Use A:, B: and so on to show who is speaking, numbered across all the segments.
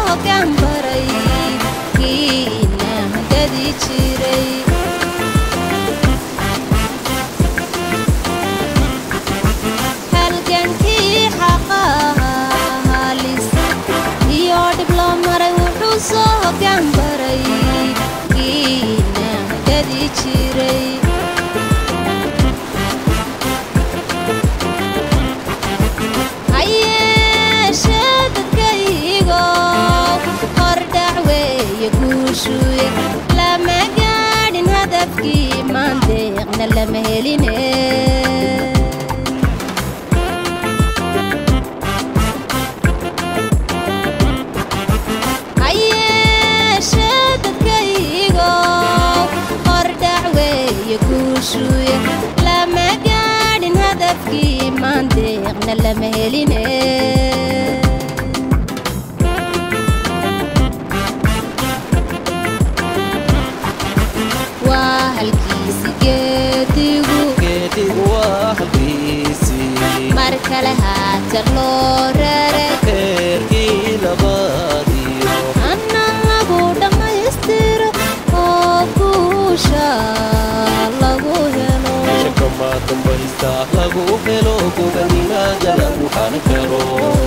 A: hoggaan baray kiina hagadi jiray halgankii xaqaha halis iyo dhib loo maray wuxuu soo hoggaan baray kiina hagadi jiray hayeeshee dadkaygo hordhac weeye guushuye lama gaadhin hadafkii maandeeqna lama heline hayeeshee dadkaygo hordhac weeye guushuye lama gaadhin hadafkii maandeeqna lama heline waa halkiisi geedigu
B: geedigu waa halkiisii
A: mar kale haata loo raray
B: reerkii labaadiyo
A: anna lagu dhammaystiro oo guusha lagu helo
B: shakama dambaysta lagu helo goganimaada lagu xanin karo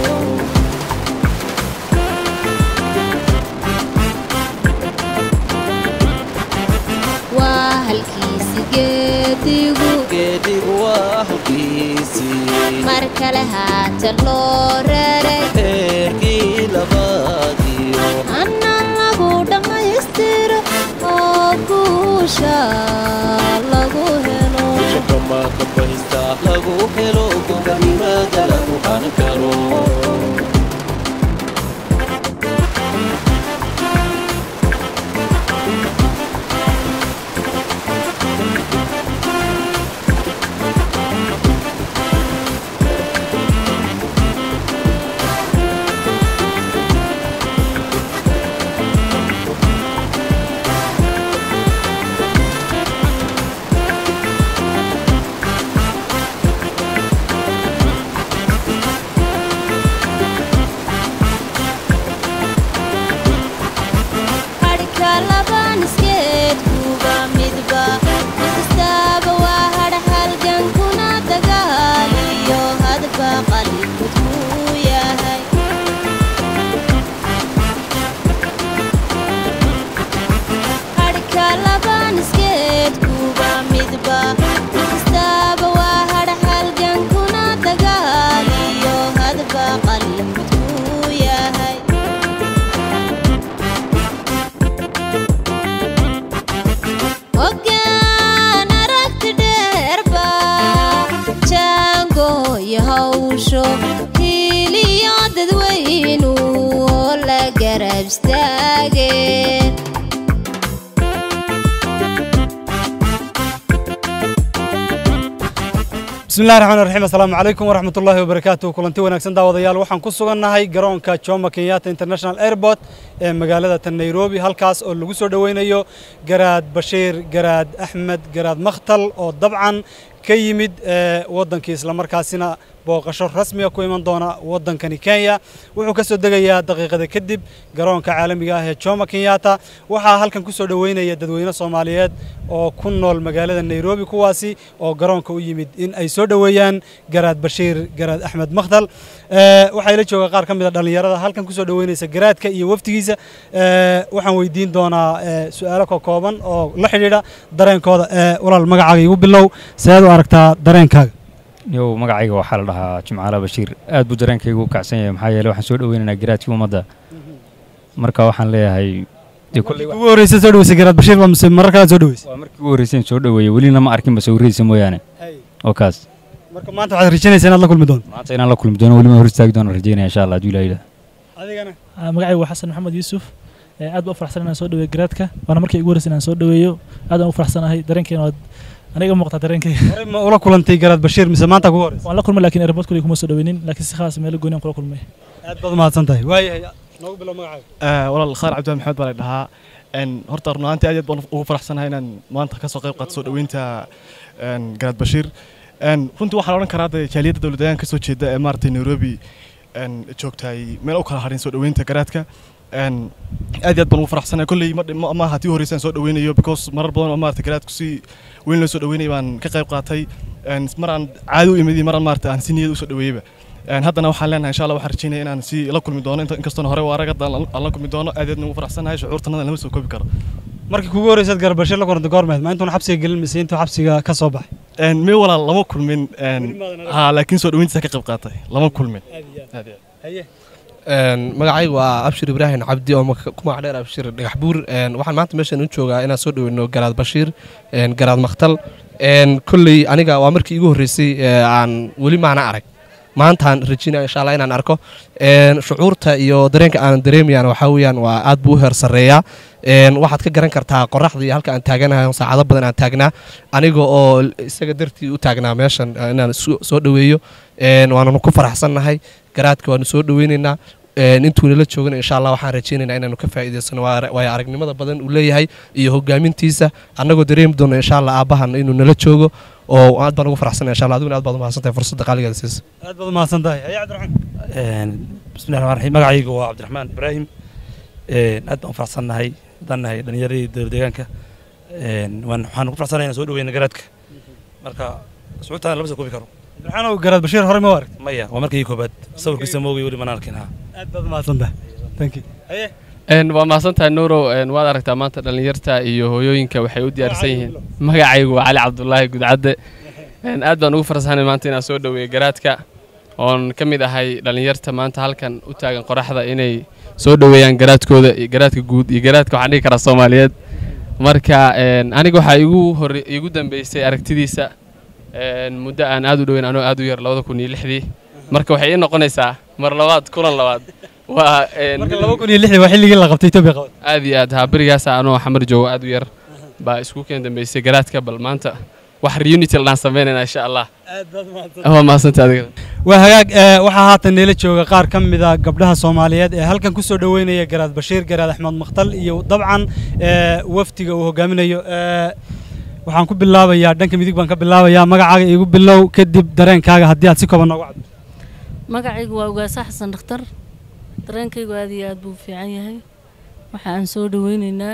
A: waa halkiisi geedigu
B: geedigu waa halkiisii
A: mar kale haata loo raray
B: reerkii labaadiyo
A: anna lagu dhammaystiro oo guusha lagu helo
B: shakama dambaysta lagu helo goganimaada lagu xanin karo
A: hadhka laban iskeedkuba midba mid kastaaba waa hadh halgankuna dagaaliyo hadba qalibkud kuu yahay hadhka laban iskeedkuba midba mid kastaaba waa hadh halgankuna dagaaliyo hadba qalibkud kuu yahay hoggaan aragti dheerba jaangooyo hawsho hiiliyo dadweynu oo la garab istaageen
C: bismillahi raxmaan raxiim assalaamu calaykum waraxmat ullaahi wabarakaatuh kulanti wanaagsan daawadayaal waxaan ku sugannahay garoonka jomo kenyatta international airport ee magaalada tan nairobi halkaas oo lagu soo dhoweynayo garaad bashiir garaad axmed garaad makhtal oo dabcan ka yimid ee waddankii islamarkaasina booqasho rasmiga ku iman doona waddankani kenya wuxuu ka soo degayaa daqiiqada kadib garoonka caalamiga ah ee jomo kenyatta waxaa halkan ku soo dhoweynaya dadweyne soomaaliyeed oo ku nool magaalada nairobi kuwaasi oo garoonka u yimid in ay soo dhoweeyaan garaad bashiir garaad axmed makhtal ee waxaa ila jooga qaar ka mid a dhallinyarada halkan ku soo dhoweynaysa garaadka iyo waftigiisa ee waxaan weydiin doonaa ee su-aalo ka kooban oo la xidhiidha dareenkooda ee walaal magacaaga igu bilow seed u aragtaa dareenkaaga
D: yow magacayga waxaa la dhahaa jimcaala bashiir aad buu dareenkaygu u kacsan yahay maxaa yeele waxaan soo dhoweynaynaa garaadkii ummadda marka waxaan leeyahay dee kolley
C: ugu horreysa soo dhaweysay garaad bashiir baa mise marar kale soo dhaweysay
D: waa markii ugu horreyseen soo dhoweeyey welina ma arkinba sawiradiisa mooyaane oo kaas
C: marka maanta waxaad rajaynaysaa inaad la kulmi doonto
D: maanta inaan la kulmi doono welima hor istaagi doono rajeynaya insha allah hadduu ilaah yidhaah
C: adigana
E: magacaygu waa xasan maxamed yuusuf ee aad baan u faraxsan inaan soo dhaweeyo garaadka waana markii igu horreysay inaan soo dhaweeyo aad baan u faraxsanahay dareenkeena waad aniga muuqataa dareenkayga
C: horey ma ula kulantay garaad bashiir mise maanta kugu horreysa
E: waan la kulmay laakiin airport kuley kuma soo dhaweynin laakiin si khaas meelo gooni aan kula kulmay
C: aad baad umahadsan tahay waayahay noogu bilow magacaaga
F: walaal khaar cabdi maxamed baa la dhahaa Een, horta run ahaantii aad iyo aad baan ugu faraxsanahay inaan maanta ka soo qayb qaato soo dhoweynta een, garaad bashiir Een, runtii waxaa la odhan karaa dee jaaliyadda dowladayaan ka soo jeeda ee maaragtay nairobi een, joogtaay meel u kala hadhin soo dhoweynta garaadka een aad iyo aad baan ugu faraxsanahay kolley ma ma- ma aha tii horeysa aan soo dhaweynayo because marar badan oo maarata garaadku si weyn loo soo dhaweynaya baan ka qayb qaatay een mar aan caadi u imid iyo mar aan maarata aan si niyad usoo dhaweeyeyba een haddana waxaan leenahay insha allah waxaan rajeynaya inaan si la kulmi doono inta inkastoona hore waa arag hadda aan la- aan la kulmi doono aad iyo aad ugu faraxsanahay shucuurtanada lama soo koobi karo
C: markii kugu horeysaad garad bashiir la kulantay goormeed ma intuuna xabsiga gelin mise intuu xabsiga ka soo baxay
F: een mee walaal lama kulmin een ha laakiin soo dhaweyntiisa ka qayb qaatay lama kulmin aad iyo aad
G: Een, magacaygu waa abshir ibraahim cabdi oo maka- ku magac dheer abshir dhagax buur Een, waxaan maanta meeshan u joogaa inaan soo dhaweyno garaad bashiir een, garaad makhtal Een, kolley aniga waa markii igu horreysay ee, aan weli maana arag maantaan rajinaya insha allah inaan arko Een, shucuurta iyo dareenka aan dareemayaan waxaa weeyaan waa aad buu u heer sarreeyaa Een, waxaad ka garan kartaa qoraxda iyo halka aan taaganahay oo saacado badan aan taagnaa aniga oo isaga dartii u taagnaa meeshan eh, inaan soo soo dhaweeyo Een, waananu ku faraxsannahay garaadka waanu soo dhaweynaynaa Een, intuu nala joogana insha allah waxaan rajeynaynaa inaanu ka faa'iidaysano waa- waayo aragnimada badan uu leeyahay iyo hogaamintiisa annagoo dareemi doono insha allah aabbahan inuu nala joogo oo aad baan ugu faraxsanay insha allah adiguna aad baad umahadsantahay fursadda qaaligeeda siisa
C: aad baad umahadsan tahay haye cabdiraxmaan
H: bismillahi raxmaan raxiim magacaygu waa cabdiraxmaan ibraahim Een, aad baan u faraxsannahay haddaan nahay dhallinyaradii dowladeegaanka waan waxaan ku faraxsanahay inaan soo dhaweyna garaadka marka sucuurtaana lama soo koobi karo
C: cabdiraxmaan garaad bashiir horey ma u aragtay
H: maya waa markii koobaad sawirkiisa moogay weli manaan arkin ha
C: aad baad umahadsan tahay thank you haye
I: Een, waa mahadsantahay nuurow een, waad aragtaa maanta dhallinyarta iyo hooyooyinka waxay u diyaarsan yihiin magacaygu waa cali cabdulaahi gudcadde Een, aad baan ugu faraxsanahay maanta inaan soo dhaweeyo garaadka oon ka mid ahay dhallinyarta maanta halkan u taagan qoraxda inay soo dhaweeyaan garaadkooda iyo garaadka guud iyo garaadka waxaan dhihi karaa soomaaliyeed marka een, aniga waxaa igu hore igu dambeysay aragtidiisa een, muddo aan aad u dhoweyn anoo aad u yar labada kun iyo lixdii marka waxay ii noqonaysaa mar labaad kulan labaad waa een,
C: marka laba kun iyo lixdii waa xilligii la qabtay etoobiya qabad
I: aad iyo aad haa berigaasa anoo xamar joogo aad u yar baa isku keen dambeysay garaadka bal maanta wax reunity ladhaan samaynayna insha allah
C: aad baad umahadsan
I: waa mahadsantahay adiga
C: waa hagaag ee, waxaa haatan neela jooga qaar ka mid a gabdhaha soomaaliyeed ee halkan ku soo dhoweynaya garaad bashiir garaad axmed makhtal iyo dabcan ee, wafdiga uu hogaaminayo ee, waxaan ku bilaabayaa dhanka midig baan ka bilaabayaa magacaaga iigu bilow kadib dareenkaaga haddii aad si kooban noogu caddo
J: magacaygu waa ugaasa xasan dhakhtar dareenkaygu aad iyo aad buu u fiican yahay waxa aan soo dhaweynaynaa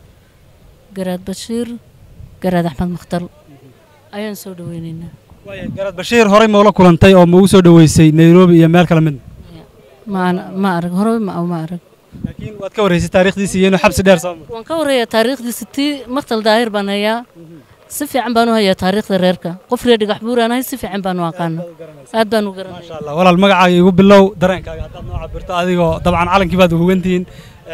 J: garaad bashiir garaad axmed makhtal ayaan soo dhaweynaynaa
C: Waaya, garaad bashiir horey ma ula kulantay oo ma ugu soo dhoweysay nairobi iyo meel kale midna
J: ma ana- ma arag hore ma ma arag
C: laakiin waad ka warreysay taariikhdiisa iyo inuu xabsi dheer soo maray
J: waan ka warrayaa taariikhdiisa tii makhtal daahir baan hayaa si fiican baan u hayaa taariikhda reerka qof reer dhigax buuraan ahay si fiican baan u aqaana aad baan u garanaya
C: Masha Allah. walaal magacaaga iigu bilow dareenkaaga haddaad noo cabirto adigoo dabcan calankii baad hugantihiin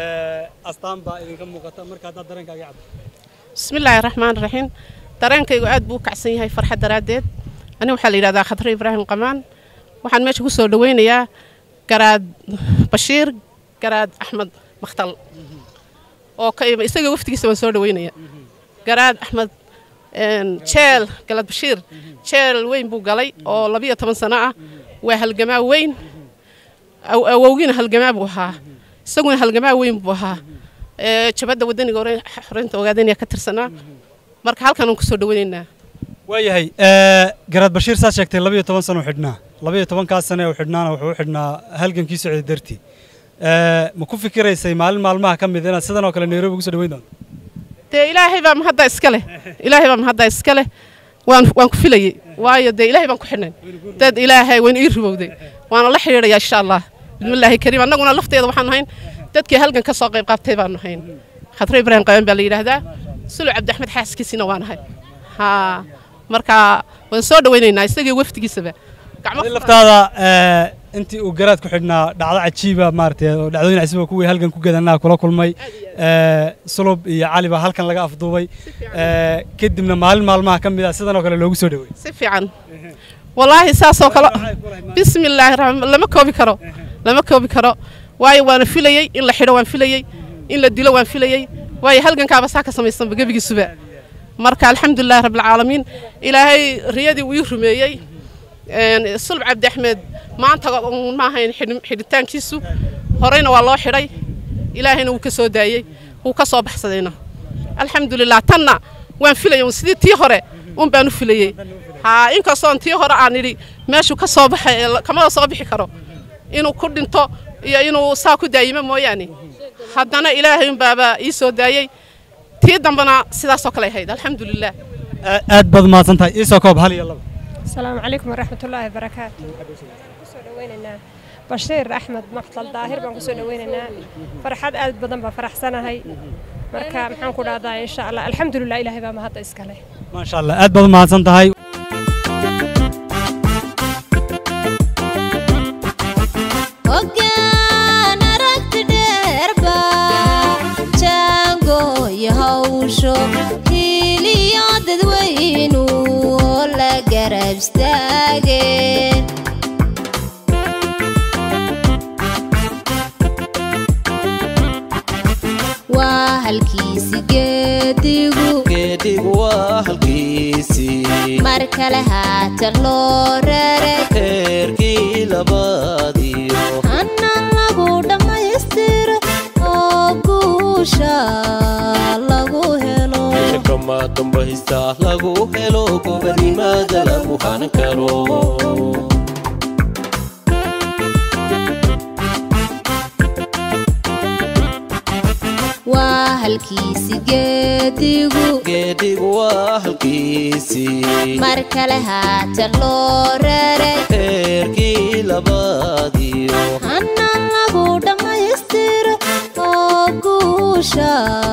C: astaan baa idinka muuqata marka haddaad dareenkaaga cabirto
K: bismillaahi raxmaan raxiim dareenkaygu aad buu u kacsan yahay farxad daraaddeed aniga waxaa la yidhahdaa khadre ibraahim qamaan waxaan meesha ku soo dhaweynayaa garaad bashiir garaad axmed makhtal oo ka ima isaga waftigiisa waan soo dhaweynaya garaad axmed een, jeel galad bashiir jeel weyn buu galay oo labiyo toban sano ah waa halgamaa weyn aw- awowgiina halgamaa buu ahaa isaguna halgamaa weyn buu ahaa ee, jabadda wadaniga hore xoreynta ogaadaniya ka tirsanaa marka halkan aan kusoo dhaweynaynaa
C: waayahay ee, garaad bashiir saad sheegtay labiyo toban sano u xidhnaa labiyo tobankaas sane u xidhnaana wuxuu u xidhnaa halgankii socday dartii Ee, ma ku fikiraysay maalin maalmaha ka mid inaad sidan oo kale nairobi ugu soo dhaweyn doonto
K: dee ilaahay baa mahadda iska leh ilaahay baa mahadda iska leh waan waan ku filayey waayo dee ilaahay baan ku xidhnay dad ilaahay wayna ii rubowday waana la xidhiidhayaa insha allah bismillaahi kariim annaguna lafteeda waxaan nahayn dadkii halgan ka soo qayb qaabtay baan nahayn khadre ibraahim qaban baa la yidhaahdaa sulu cabdi axmed xaaskiisina waa nahay haa marka waan soo dhaweynaynaa isagii wafdigiisaba gacmo
C: Adii laftaada ee, intii uu garaad ku xidhnaa dhacdo cajiiba maaragtay oo dhacdooyin casiba kuwii halgan ku gadanaa kula kulmay ee, sulub iyo cali baa halkan laga afduubay ee, kadibna maalin maalmaha ka mid ah sidan oo kale loogu soo dhaweeyey
K: si fiican wallaahi saasoo kale bismillaahi raxmaan lama koobi karo lama koobi karo waayo waana filayey in la xidho waan filayey in la dilo waan filayey waayo halgankaaba saa ka samaysanba gebigiisuba marka alxamdulilahi rabbilcaalamiin ilaahay riyadii uu ii rumeeyey een, sulb cabdi axmed maanta uun ma ahayn xidhi- xidhitaankiisu horeyna waa loo xidhay ilaahayna wuu ka soo daayey wuu ka soo baxsadayna alxamdulilah tanna waan filayay uun sidii tii hore un baan u filayey haa inkastoon tii hore aan idhi meeshuu ka soo baxay ee la- kamada soo bixi karo inuu ku dhinto iyo inuu saa ku daayimo mooyaane haddana ilaahay unbaaba ii soo daayey tii dambena sidaasoo kale ahayd alxamdulilah
C: aad baad mahadsan tahay iisoo koob hal iyo laba
L: السلام عليكم ورحمة الله وبركاته كسو دويننا بشير أحمد مقتل ظاهر بان كسو دويننا فرحات آد بدن بفرح سنة هاي مركا محان كودا إن شاء الله الحمد لله إلهي بما هذا إسكاله
C: maasha allah aad baad mahadsan tahay
A: hoggaan aragti dheerba jaango iyo hawsho hiiliyo dadweynu oo la garab istaageen waa halkiisi geedigu
B: geedhigu waa halkiisii
A: mar kale haatan loo raray
B: heerkii labaadiyo
A: hana lagu dhammaystiro oo guusha lagu helo
B: kama dambaysta lagu helo gobonimada lagu hanan karo
A: waa halkiisi geedigu
B: geedhigu waa halkiisii
A: mar kale haatan loo raray
B: heerkii labaadiyo
A: hana lagu dhammaystiro oo guusha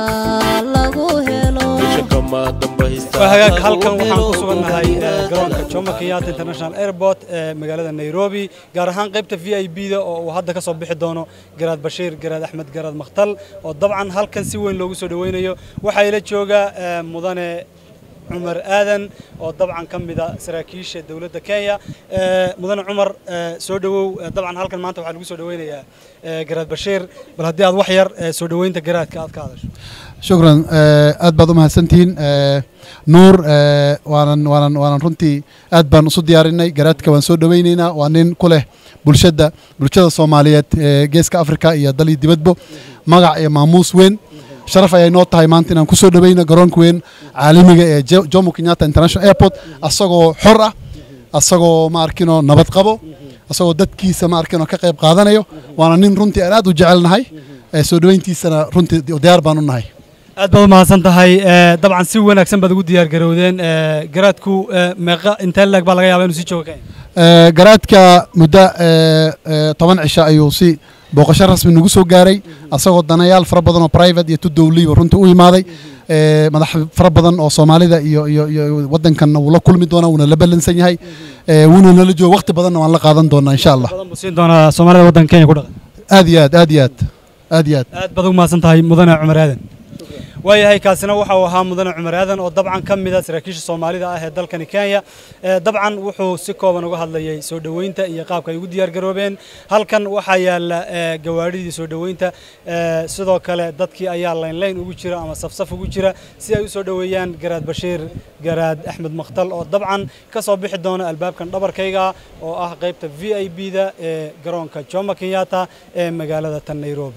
A: lagu helo
B: kama dambaysta
C: waa hagaag halkan waxaan ku sugannahay eh, garoonka jomo kenyatta international airport ee magaalada nairobi gaar ahaan qaybta v i b da oo uu hadda ka soo bixi doono garaad bashiir garaad axmed garaad makhtal oo dabcan halkan si weyn loogu soo dhoweynayo waxaa ila jooga eh, mudane cumar aadan oo dabcan ka mida saraakiisha dowladda kenya Eh, mudane cumar eh, soo dhowow Eh, dabcan halkan maanta waxaa lagu soo dhoweynayaa eh, garaad bashiir bal haddii aad wax yar eh, soo dhoweynta garaadka aad ka hadasho
M: shukran eh, aad baad u mahadsantihiin eh, nuur eh, waanan waanan waanan runtii aad baan isu diyaarinay garaadka waan soo dhoweyneynaa waa nin ku leh bulshada bulshada soomaaliyeed ee geeska afrika iyo dal iyo dibadbo magac iyo maamuus weyn sharaf ayay noo tahay maanta inaan ku soo dhoweyno garoonka weyn caalamiga ee Jo- jomo kenyatta international airport asagoo xor ah asagoo ma arkino nabad qabo asagoo dadkiisa ma arkino ka qayb qaadanayo waana nin runtii aan aad u jecelnahay eh, soo dhoweyntiisana runtii diyaar baan u nahay
C: aad baad u mahadsan tahay Eh, dabcan si wanaagsan baad ugu diyaar garowdeen Eh, garaadku eh, meeqa intee leeg baa laga yaabaa inuu sii joogo kenya
M: Eh, garaadka muddo eh, eh, toban cisho ayuu si booqasho rasmi nagu soo gaaray asagoo danayaal fara badan oo private iyo tu dowliba runtii u imaaday Eh, madax fara badan oo soomaalida iyo iyo iyo wadankan wuu la kulmi doonaa wuuna la ballansan yahay Eh, wuuna nala jooga waqti badanna waan la qaadan doonaa insha allah
C: badan buu siin doonaa soomaalida waddanka kenya ku dhaqan
M: aad iyo aad aad iyo aad aad iyo aad
C: aad baad ugu mahadsan tahay mudane cumar aadan waayahay kaasina waxa uu ahaa mudane cumar aadan oo dabcan ka mid a saraakiisha soomaalida ah ee dalkani kenya Eh, dabcan wuxuu si kooban uga hadlayay soo dhoweynta iyo qaabka ay ugu diyaar garoobeen halkan waxaa yaala eh, gawaadhidii soo dhoweynta Eh, sidoo kale dadkii ayaa laynlayn ugu jira ama safsaf ugu jira si ay u soo dhoweeyaan garaad bashiir garaad axmed makhtal oo dabcan ka soo bixi doona albaabkan dhabarkayga oo ah qaybta v i b da ee garoonka jomo kenyatta ee magaalada tan nairobi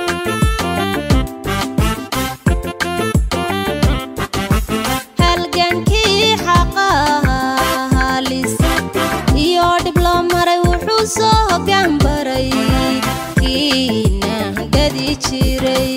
A: halgankii xaqaha halis iyo dhib loo maray wuxuu soo hoggaan baray kiina gadi jiray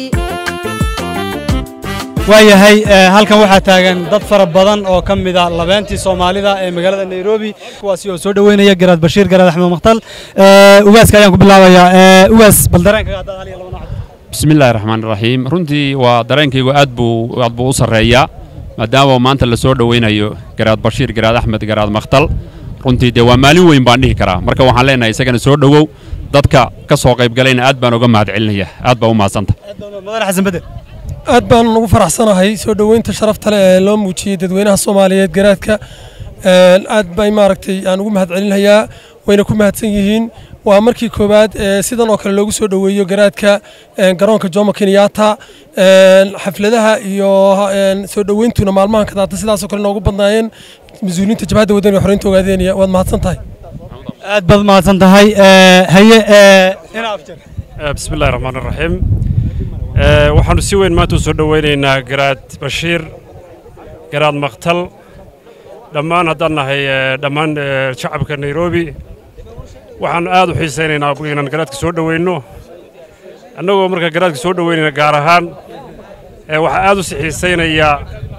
C: waayahay eh, halkan waxaa taagan dad fara badan oo ka mid a labeentii soomaalida ee magaalada nairobi kuwaasi oo soo dhoweynaya garaad bashiir garaad axmed makhtal Eh, ugaaska ayaan ku bilaabayaa Eh, ugaas bal dareenkaga haddaad hal iyo laba nooc
N: بسم الله الرحمن الرحيم runtii waa dareenkaygu aad buu aad buu u sarreeyaa maadaama maanta la soo dhoweynayo garaad bashiir garaad axmed garaad makhtal runtii dee waa maalin weyn baan dhihi karaa marka waxaan leenahay isagana soo dhowow dadka ka soo qaybgalayna aad baan uga mahadcelinaya aad baa u mahadsanta
C: mudane xasan bedel
O: aad baan ugu faraxsanahay soo dhoweynta sharafta leh ee loo muujiyey dadweynaha soomaaliyeed garaadka Een, aad bay maaragtay aan ugu mahadcelinayaa wayna ku mahadsan yihiin waa markii koowaad ee sidan oo kale loogu soo dhoweeyo garaadka een, garoonka jomo kenyatta Een, xafladaha iyo een, soo dhoweyntuna maalmahan ka daata sidaasoo kale noogu badnaayeen mas-uuliyiinta jabhadda waddan iyo xoreynta ogaadeynaya waad mahadsan tahay
C: aad baad mahadsan tahay Eh, haye eh, ina afjar
P: Eh, bismi illaahi raxmaan raxiim Eh, waxaanu si weyn maanta u soo dhoweynaynaa garaad bashiir garaad makhtal dhammaan haddaan nahay eh, dhammaan eh, shacabka nairobi waxaanu aad u xiisaynaynaa inaan garaadka soo dhoweyno annagoo marka garaadka soo dhoweynayna gaar ahaan ee waxaa aad u sixiisaynaya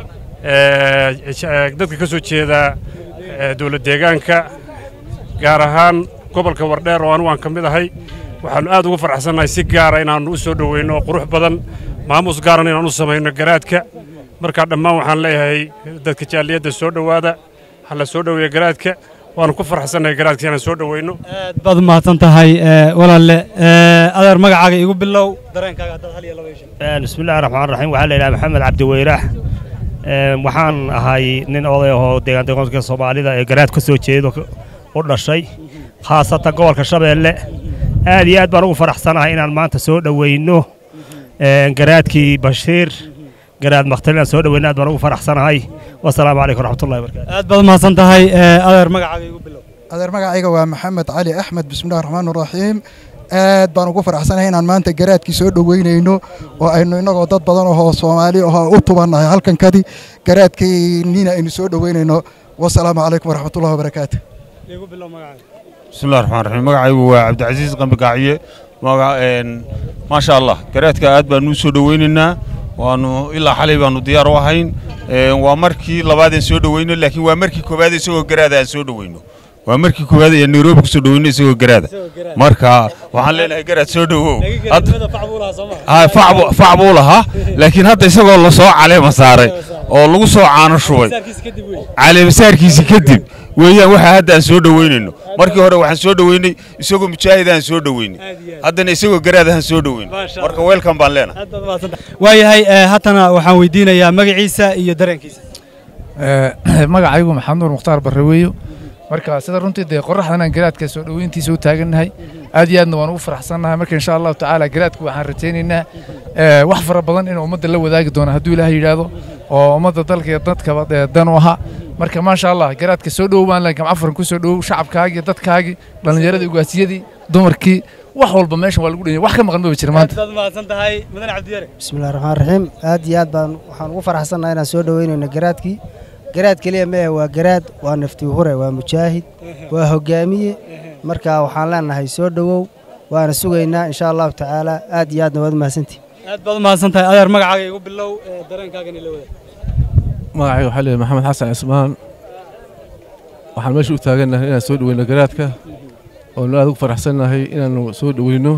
P: ee, j- dadka ka soo jeeda ee, dowlad deegaanka gaar ahaan gobolka wardheer oo anigu aan ka mid ahay waxaannu aad ugu faraxsannahay si gaara inaannu u soo dhoweyno oo qurux badan maamuus gaaran inaan u samayno garaadka marka dhammaan waxaan leeyahay dadka jaaliyadda soo dhowaada ha la soo dhoweeya garaadka waanu ku faraxsannahay garaadka inaan soo dhoweyno
C: baad u mahadsan tahay ee, walaalle ee, adeer magacaaga igu bilow dareenkaaga haddaad hal iyo laba isha
Q: بسم الله الرحمن الرحيم waxaa la yidhaha maxamed cabdi weyrax Een, waxaan ahay nin oday ahoo deegaan deegaanka soomaalida ee garaad ka soo jeedo ka- u dhashay khaasatan gobolka shabeelle aad iyo aad baan ugu faraxsanahay inaan maanta soo dhoweyno een, garaadkii bashiir garaad maktal inaan soo dhoweyno aad baan ugu faraxsanahay wasalaamu calaykum waraxmatullahi wabarakaatu
C: aad baad u mahadsan tahay ee, adeer magacaaga igu bilow
R: adeer magacayga waa maxamed cali axmed bismillahi raxmaan raxiim aad baan ugu faraxsanahay inaan maanta garaadkii soo dhoweynayno oo aynu innagoo dad badan ahoo soomaali ahoo u tubannahay halkankadii garaadkiinina aynu soo dhoweynayno wasalaamu calaykum waraxmatullahi wabarakaatu
C: igu bilow magacaaga
S: بسم الله الرحمن الرحيم magacaygu waa cabdicasiis qambi gaaciye maga een maasha allah garaadka aad baanu u soo dhoweynaynaa waanu ilaa xalay baanu diyaar u ahayn een waa markii labaad aan soo dhoweyno laakiin waa markii koowaad isagoo garaada aan soo dhoweyno waa markii koowaad ee nairobi kusoo dhoweyno isagoo garaada marka waxaan leenahay garaad soo dhowow ha fac buu- fac buu lahaa laakiin hadda isagoo lasoo caleema saaray oo lagu soo caano shubay caleemasaarkiisi kadib weeyaan waxa hadda aan soo dhoweynayno markii hore waxaan soo dhoweynay isagoo mujaahid aan soo dhoweynay haddana isagoo garaad aan soo dhoweynay marka weelkan baan leenahay
C: waayahay ee, haddana waxaan weydiinayaa magaciisa iyo dareenkiisa
T: magacaygu maxamed nuur mukhtaar barraweeyo marka sida runtii dee qoraxdan aan garaadka soo dhoweyntiisa u taagannahay aad iyo aadna waan ugu faraxsannahay marka insha allahu tacaala garaadku waxaan rajaynaynaa eh, wax fara badan inuu ummadda la wadaagi doono hadduu ilaahay yidhaahdo oo ummadda dalka iyo dadkaba dee dan u ahaa marka maasha allah garaadka soo dhowow baan leenkam cafaran ku soo dhowow shacabkaagii dadkaagii dhallinyaradii ugaasiyadii dumarkii wax walba meeshan waa lagu dhanyay wax ka maqan maba jira maanta
C: aad baad u mahadsan tahay mudane cabdiyare
U: bismillahi raxmaan raxiim aad iyo aad baan waxaan ugu faraxsannahay inaan soo dhoweynayno garaadkii garaad keliya ma ahe waa garaad waa nafti hure waa mujaahid waa hogaamiye marka waxaan leenahay soo dhowow waana sugaynaa insha allahu tacaala aad iyo aadna waad mahadsantihi
C: aad baad u mahadsan tahay adeer magacaaga igu bilow ee, dareenkaagana ila wadaag
V: magacayga waxaa leeyahay maxamed xasan cismaan waxaan meesha u taagannahay inaan soo dhoweyno garaadka oonu aad ugu faraxsannahay inaanu soo dhoweyno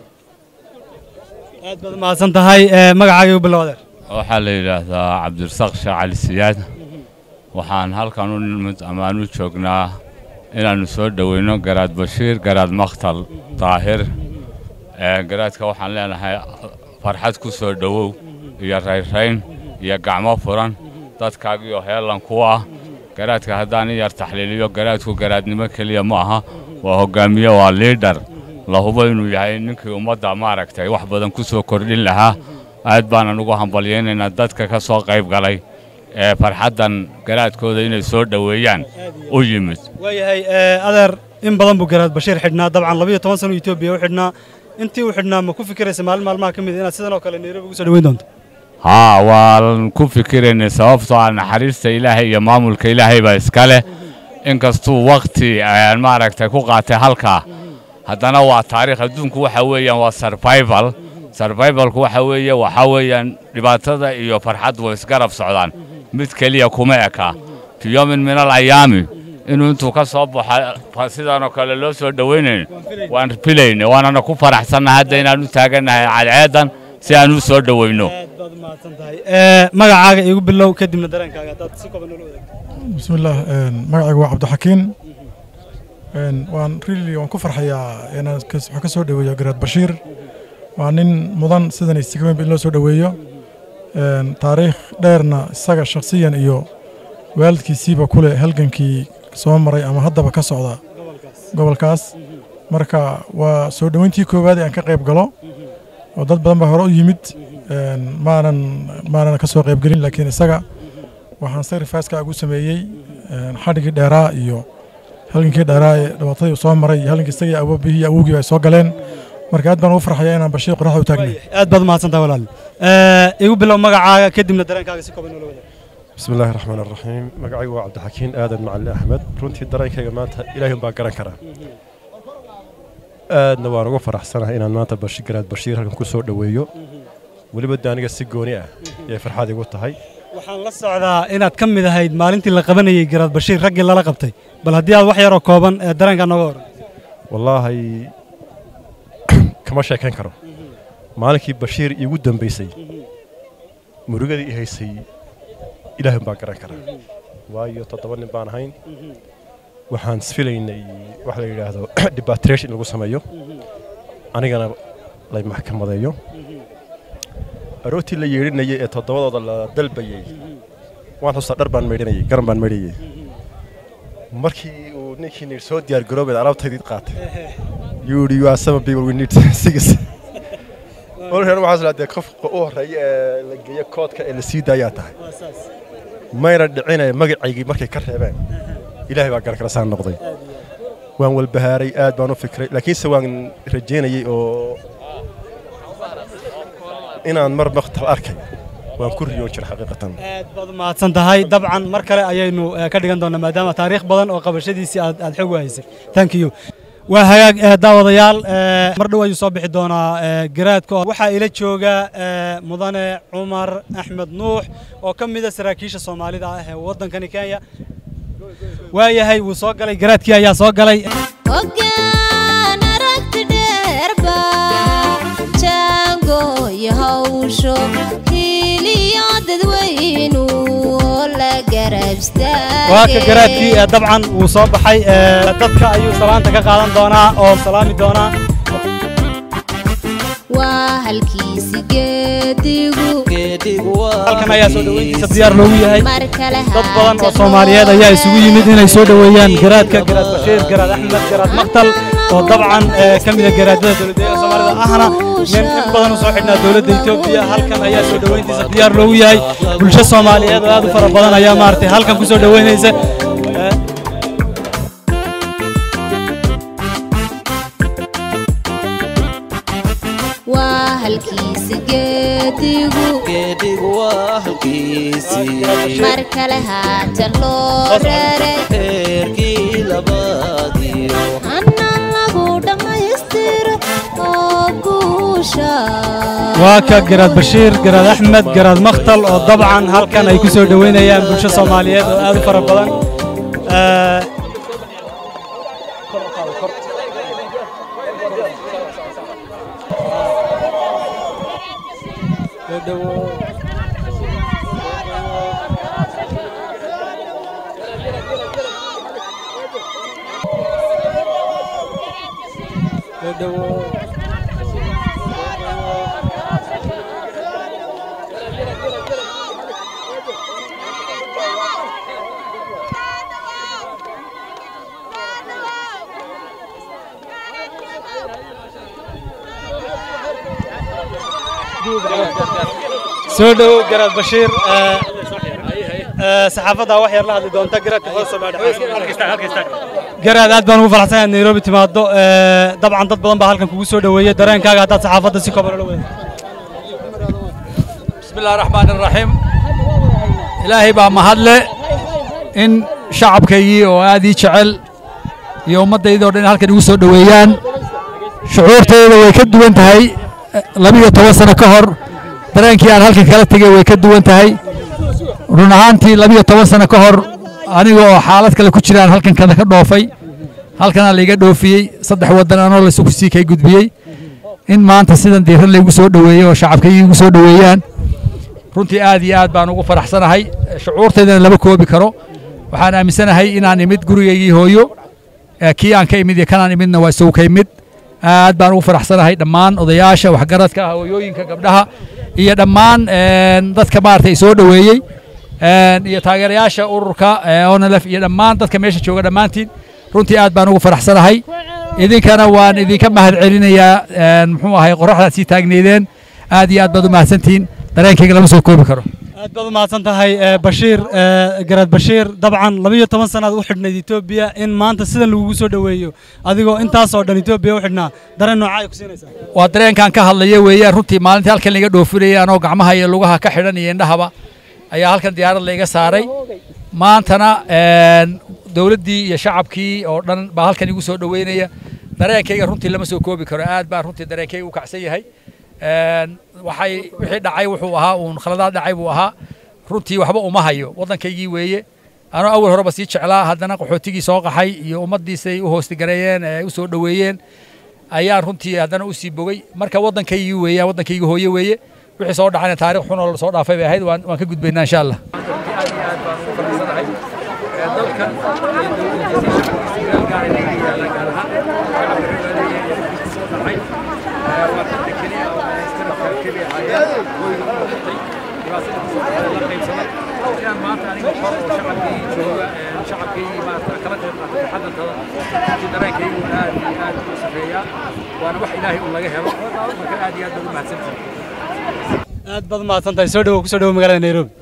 C: aad baad u mahadsan tahay ee, magacaaga igu bilow adeer
W: waxaa la yidhaahdaa cabdirasaaq sheekh cali siyaad waxaan halkan u nimid amaan u joognaa inaannu soo dhoweyno garaad bashiir garaad makhtal daahir Ee, garaadka waxaan leenahay farxad ku soo dhowow iyo rayrayn iyo gacmo furan dadkaagiioo heellan ku ah garaadka haddaan i yar taxliiliyo garaadku garaadnimo keliya ma aha waa hoggaamiye waa liidhar la hubo inuu yahay ninkii ummadda maaragtay wax badan ku soo kordhin lahaa aad baanan ugu hambalyaynaynaa dadka ka soo qayb galay ee farxaddan garaadkooda inay soo dhoweeyaan u yimid
C: waayahay ee, adeer in badan buu garaad bashiir xidhnaa dabcan labiyo toban sano etoobiya u xidhnaa intii u xidhnaa ma ku fikiraysa maalin maalmaha ka mid inaad sidan oo kale nairobi ugu soo dhoweyn doonto
W: haa waan ku fikiraynay sababtoo ah naxariista ilaahay iyo maamulka ilaahay baa iska leh inkastuu wakhti aan maaragtay ku qaatay halkaa haddana waa taariikh adduunku waxa weeyaan waa survival survivalku waxa weeye waxa weeyaan dhibaatada iyo farxaddu way isgarab socdaan mid keliya kuma eka fi yoomin min alayaami inuu intuu ka soo baxo sidaanoo kale loo soo dhowaynayn waan filaynay waanana ku faraxsannahay hadda inaan u taagannahay cadceedan si aan u soo dhowayno
C: Ee, magacaaga igu bilow kadibna dareenkaaga haddaad si kooban noola wadaagto
X: بسم الله magacaygu waa cabdixakiin waan really waan ku farxayaa inaan kas- waxaan ka soo dhoweeyo garaad bashiir waa nin mudan sidan istigameyn in loo soo dhoweeyo Een, taariikh dheerna isaga shakhsiyan iyo waalidkiisiiba kule halgankii soo maray ama haddaba ka socda gobolkaas marka waa soo dhoweyntii koowaad ee aan ka qayb galo oo dad badan baa hore u yimid Een, maanan maanan ka soo qaybgelin laakiin isaga waxaan sacrifice-ka ugu sameeyey een, xadhigii dheeraa iyo halgankii dheeraa ee dhibaatadii uu soo maray iyo halgankii isagii awoobihii iyo awowgii ay soo galeen marka aad baan ugu farxaya inaan bashiir qoraxda u taagnay
C: aad baad umahadsan tahay walaal Ee, igu bilow magacaaga kadibna dareenkaaga si kooban noola wadaag
Y: بسم الله الرحمن الرحيم magacaygu waa cabdixakiin aadan macalin axmed runtii dareenkayga maanta ilaahay baan garan karaa aadna waan uga faraxsanahay inaan maanta bashi garaad bashiir halkan ku soo dhoweeyo weliba de aniga si gooni ah ayay farxad igu tahay
C: waxaan la socdaa inaad ka mid ahayd maalintii la qabanayay garaad bashiir raggii lala qabtay bal haddii aad wax yaroo kooban ee dareenka nooga hor
Y: wallaahi kama sheekayn karo maalinkii bashiir iigu dambaysay murugadii i haysay ilaahay baan garan karaa waayo toddoba nin baan ahayn waxaan isfilaynay wax la yidhaahdo debatration in lagu sameeyo anigana lay maxkamadeeyo arootii la yeedhinayay ee toddobadooda la dalbayey waan xustaa dhar baan maydhanayay garan baan maydhayay markii uu ninkii nir soo diyaar garoobeed alaabtaydii qaatay you you are some people we need six olkan waxaa is dee qofka u horreeya ee la geeyo koodka ee la sii daayaa tahay mayna dhicinaya magacaygii markay ka reebeen ilaahay baa garan kala saan noqday waan walbahaaray aad baan u fikray laakiinse waan rajaynayay oo inaan mar maktab arkay waan ku riyoon jira xaqiiqatan
C: aad baad u mahadsan tahay dabcan mar kale ayaynu eh, ka dhigan doonaa maadaama taariikh badan oo qabashadiisii aad aad xog u haysay thank you waa hagaag eh, daawadayaal eh, mar dhow ayuu soo bixi doonaa eh, garaadka waxaa ila jooga eh, mudane cumar axmed nuux oo ka mid a saraakiisha soomaalida ah ee waddankani kenya waayahay wuu soo galay garaadkii ayaa soo galay
A: hoggaan aragti dheerba jaango iyo hawsho hiiliyo dadweynu oo la garab
C: waa ka garaadkii eh, dabcan wuu soo baxay eh, dadka ayuu salaanta ka qaadan doonaa oo salaami doonaa
A: waa halkiisi geedigu
C: halkan ayaa soo dhoweyntiisa diyaar loogu yahay
A: mar kale
C: dad badan oo soomaaliyeed ayaa isugu yimid inay soo dhoweeyaan garaadka garaad bashiir garaad axmed garaad maktal oo dabcan eh, ka mid a garaadada dowladdeegaanka soomaalida ahna nin in badan u soo xidhnaa dowladda etoobiya halkan ayaa soo dhoweyntiisa diyaar loogu yahay bulsho soomaaliyeed oo aad u fara badan ayaa maaragtay halkan ku soo dhoweynaysa Eh,
A: waa halkiisi geedigu mar kale haatan loo raray hanaan lagu dhammaystiro oo guusha
C: waa ka garaad bashiir garaad axmed garaad maktal oo dabcan halkan ay ku soo dhoweynayaan bulsho soomaaliyeed oo aad u fara badan Eh, soo dhowow garaad bashiir eh, eh, saxaafadda wax yar la hadli doonta garaadka hoos garaad aad baan ugu faraxsanahay inaad nairobi timaado eh, dabcan dad badan baa halkan kugu soo dhoweeyey dareenkaaga haddaad saxaafadda si kooban ula wada
D: بسم الله الرحمن الرحيم إلهي بaa mahadle in shacabkaygii oo aad ii jecel iyo ummaddaydii oo dhan halkan igu soo dhoweeyaan shucuurtayda way ka duwan tahay eh, labiyo toban sano ka hor dareenkii aan halkan kala tegay way ka duwan tahay run ahaantii labiyo toban sano ka hor aniga oo xaalad kale ku jiraan halkan kada ka dhoofay halkanaa laiga dhoofiyey saddex waddan anoo laysugu sii kay gudbiyey in maanta sidan diiran laygu soo dhoweeyey oo shacabkaygii igu soo dhoweeyaan runtii aad iyo aad baan ugu faraxsanahay shucuurtaydana lama koobi karo waxaan aaminsanahay inaan imid gurigaygii hooyo eh, kii aan ka imid iyo kanaan imidna waa isagu ka imid aad baan ugu faraxsanahay dhammaan odayaasha waxgaradka hooyooyinka gabdhaha iyo dhammaan een, dadka maaragtay soo dhoweeyey een, iyo taageerayaasha ururka eh, onlf iyo dhammaan dadka meesha jooga dhammaantiin runtii aad baan ugu faraxsanahay idinkana waan idinka mahad celinayaa een, muxuu ahay qoraxdaad sii taagneydeen aad iyo aad baad u mahadsantihiin dareenkayga lama soo koobi karo
C: aad baad u mahadsan tahay eh, bashiir eh, garaad bashiir dabcan labiyo toban sannaad u xidhnayd etoobiya in maanta sidan lagugu soo dhoweeyo adigoo intaasoo dhan etoobiya u xidhnaa dareen noocaa ay ku siinaysaa
D: waa dareenkan ka hadlaya weeyaan runtii maalintii halkan laga dhoofinayay anoo gacmaha iyo lugaha ka xidhan iyo indhahaba ayaa halkan diyaarad layga saaray maantana een, dowladdii iyo shacabkii oo dhan baa halkan igu soo dhoweynaya dareenkayga runtii lama soo koobi karo aad baa runtii dareenkayga u kacsan yahay Een, waxay wixii dhacay wuxuu ahaa uun khaladaad dhacay buu ahaa runtii waxba uma hayo waddankaygii weeye anoo awal horeba sii jeclaa haddana qaxootigii soo qaxay iyo ummaddiisay u hoostigareeyeen ee u soo dhoweeyeen ayaan runtii haddana u sii bogay marka waddankaygii weeyaan waddankaygii hooye weeye wixii soo dhacayna taariikh xun oo soo dhaafay bay ahayd waan waan ka gudbaynaa insha allah waana wax ilaahay un laga helo marka aad iyo aad baad u mahadsantihin
C: aad baad mahadsan tahay soo dhawow kusoo dhawow magaalada nairobi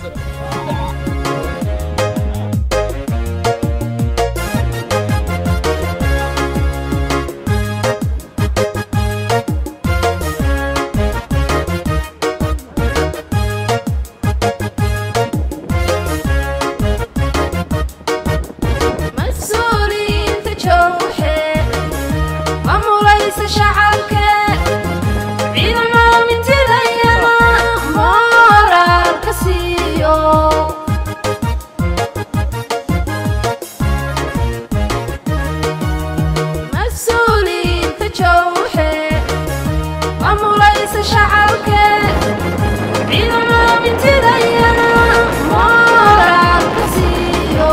E: mas-uuliyiinta jooxe mamulaysa shacabka ciidamada mintidayana mooraalka siiyo mas-uuliyiinta jooxe mamulaysa shacabka ciidamada mintidayana mooraalka siiyo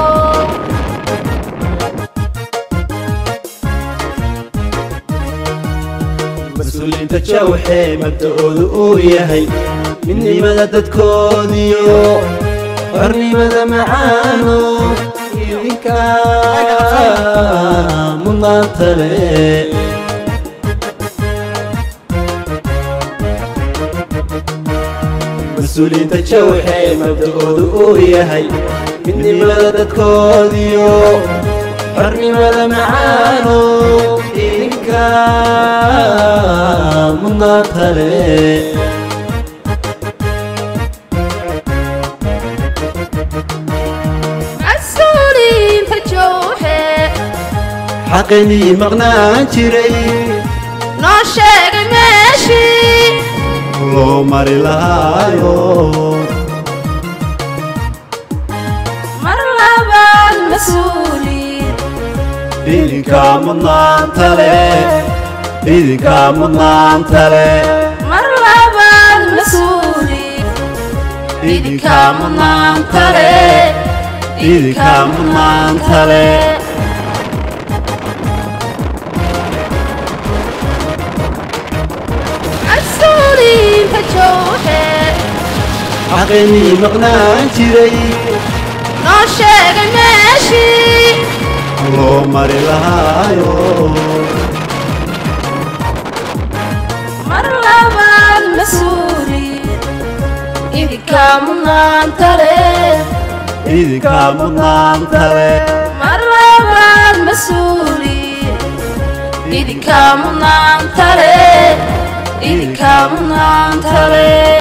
B: mas-uuliyiinta jawxee mabda'oodu uu yahay midnimada dadkoodiyo xornimada macaano idinka mudnaanta leh mas-uuliyiinta jawxee mabda'oodu uu yahay midnimada dadkoodiyo xornimada macaano idinka mudnaanta leh
E: mas-uuliyiinta jooxe
B: xaqinii maqnaan jiray
E: noo sheegay meeshii
B: loo mari lahaayo
E: mar labaad mas-uuliyiin
B: idinka mudnaanta leh idinka mudnaanta leh
E: mar labaad mas-uuliyiin
B: idinka mudnaanta leh idinka mudnaanta leh
E: mas-uuliyiinta jooxe
B: xaqinii maqnaan jiray
E: noo sheegay meeshii
B: loo mari lahaayo
E: mar labaad mas-uuliyiin idinka mudnaanta leh
B: idinka mudnaanta leh
E: mar labaad mas-uuliyiin idinka mudnaanta leh idinka mudnaanta leh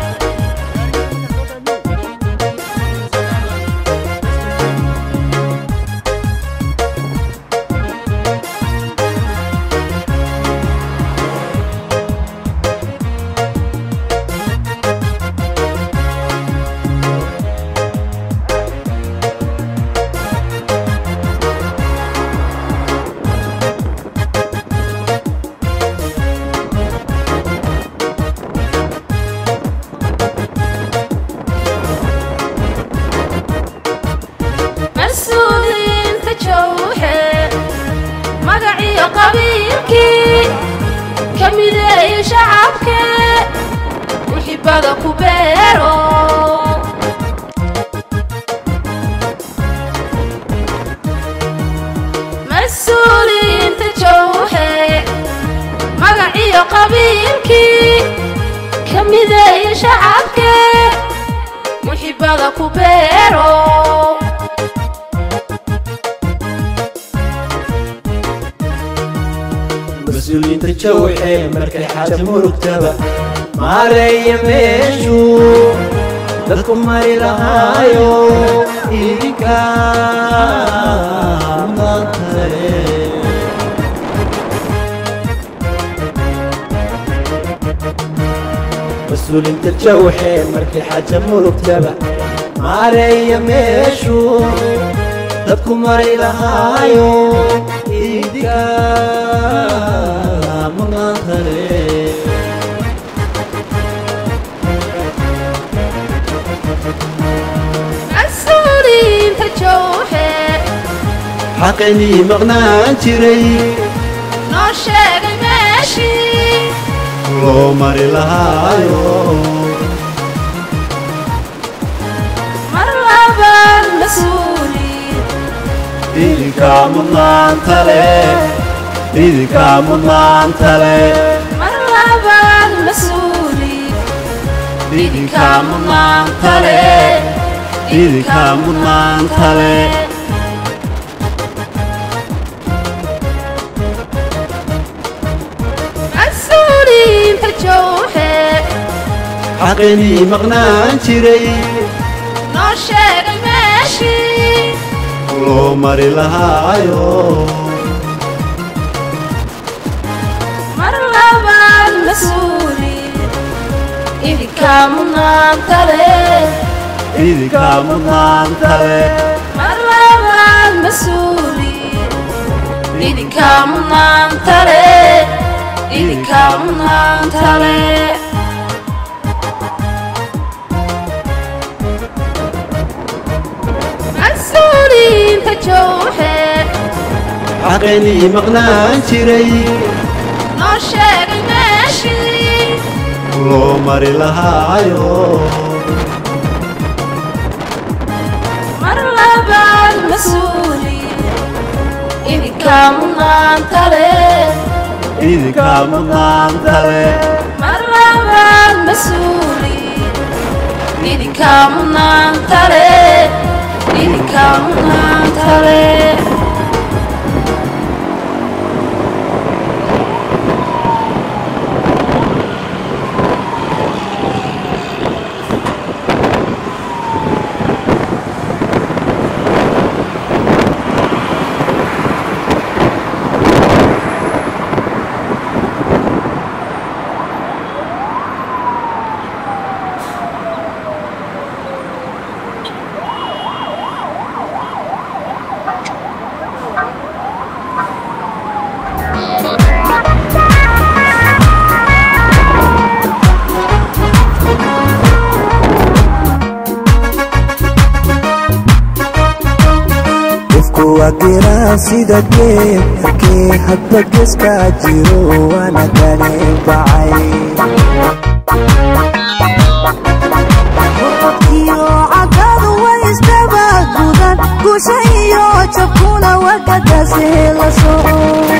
E: mas-uuliyiinta jooxe magaciyo qabiilkii ka mideeya shacabke wixibada ku beero mas-uuliyiinta jooxe magaciyo qabiilkii ka mideeya shacabke wixibada ku beero
B: mas-uuliyiinta jawxee markay xaata murugtaba maareeya meeshu dadku mari lahaayo idinka mudnaanta leh mas-uulinta jawxee markii xaja murugtaba maareeya meeshu dadku maray lahaayo idinka maqaantale
E: mas-uuliyiinta jowxe
B: xaqaynii maqnaan jiray
E: noo sheegay meeshii
B: loo mari lahaayo
E: mar labaad mas-uuliin
B: idinka mudnaanta leh idinka mudnaanta leh
E: mar labaad mas-uuliin
B: idinka mudnaanta leh idinka mudnaanta leh
E: mas-uuliyiinta jowxe
B: xaqaynii maqnaan jiray
E: noo sheegay meeshii
B: loo mari lahaayo
E: mar labaad mas-uuliin idinka mudnaanta leh
B: idinka mudnaanta leh
E: mar labaad mas-uuliin idinka mudnaanta leh idinka mudnaanta leh mas-uuliyiinta jowxe
B: xaqaynii maqnaan jiray
E: noo sheegay meeshii
B: loo mari lahaayo
E: mar labaad mas-uuliin idinka mudnaanta leh
B: idinka mudnaanta leh
E: mar labaad mas-uuliin idinka mudnaanta leh idinka mudnaanta leh
F: qofku waa geraa sida geed halkii hadba geeska jiro waana ganin bacay
G: iyo cadadu way isdaba gudan gusha iyo jabkuna wakadase la soco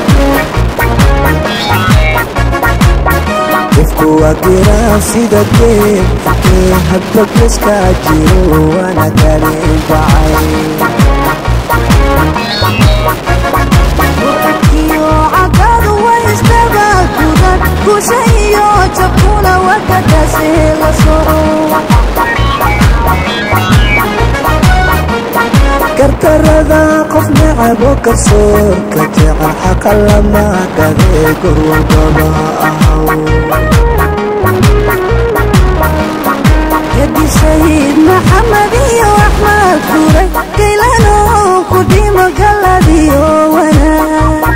F: qofku waa geraa sida geed halkii hadba geeska jiro waana ganin bacay
G: iyo cadadu way isdaba gudan gusha iyo jabkuna wakadase la soco
F: karkarada qof necabo garsoorka jecel xaqa lama gadee gor walbaba ahaw
G: yadi shahiid maxamed iyo axmed guray gaylano ku dhimo galadiyo wanaag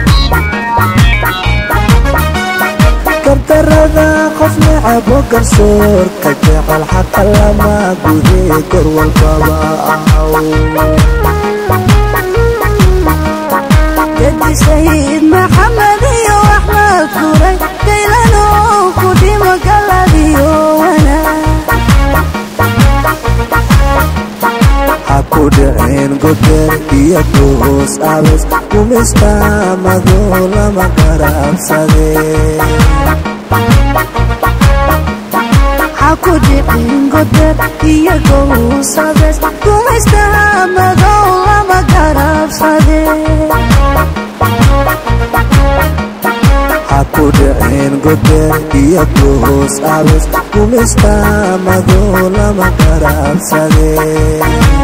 F: karkarada qof necabo garsoorka jecel xaqa lama gudee gor walbaba ahaw
G: yadi shahiid maxamed iyo axmed guray gaylano ku dhimo galadiyo wanaag
F: ha ku dhicin goder iyo goos abes kumista mado lama garabsadee
G: ha ku dhicin goder iyo gowsabes gumaysta madow lama garabsade
F: ha ku dhicin goder iyo goos abes kumista mado lama garabsadee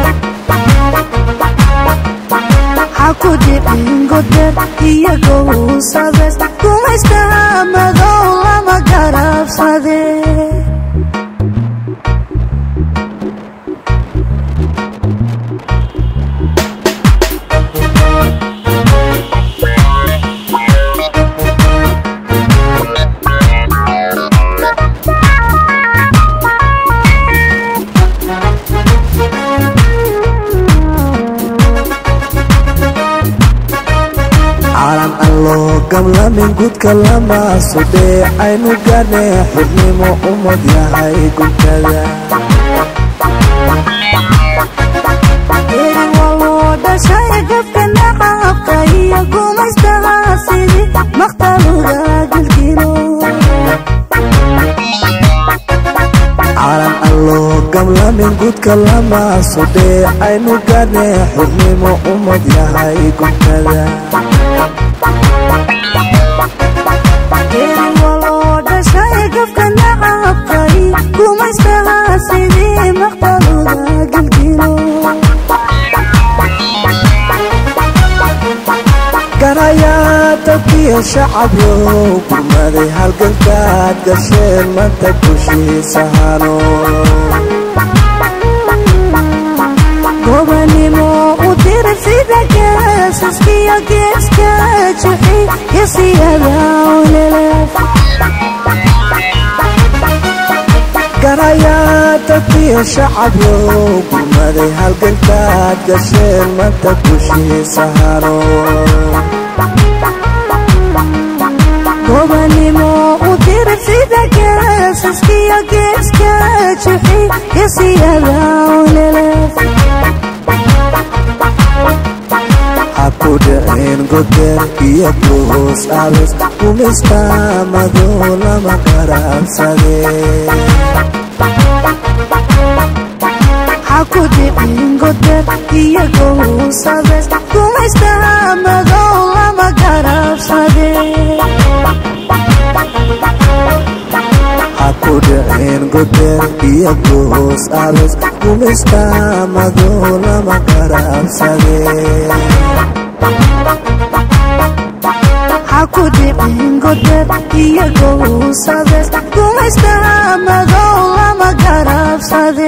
G: ha ku dhicin goder iyo gowsabes gumaysta madow lama garabsade
F: calan aan loo gamlamin gudka lama sudhee aynu gaadhnee xubnimo ummad yahay guntada
G: erin waloo dhashay gafka nacabka iyo gumaystaha sidii maqtaluga gilgilo
F: calan aan loo gamlamin gudka lama sudhee aynu gaadhnee xubnimo ummad yahay guntada
G: erin waloo dhashay gafka nacabka iyo gumaystaha sidii maqtaluga gilgilo
F: garayaa dadkiyo shacabyow gurmaday halgankaad gasheen manta kushiisahano
G: gobanimo u dira sida geesaskiyo geeska juxi iyo siyada olelef
F: garayaa dadkiyo shacabyow gurmaday halgankaad gasheen manta kushiisahano
G: gobanimo u dira sida geesaskiyo geeska juxi iyo siyada olelef
F: ha ku dhicin goder iyo goos abes gumista madoo lama qarabsade
G: ha ku dhicin goder iyo gowsabes gumaystaha madow lama garabsade
F: ha ku dhicin goder iyo goos abes gumista madoo lama qarabsade
G: ha ku dhicin goder iyo gowsabes gumaystaha madow lama garabsade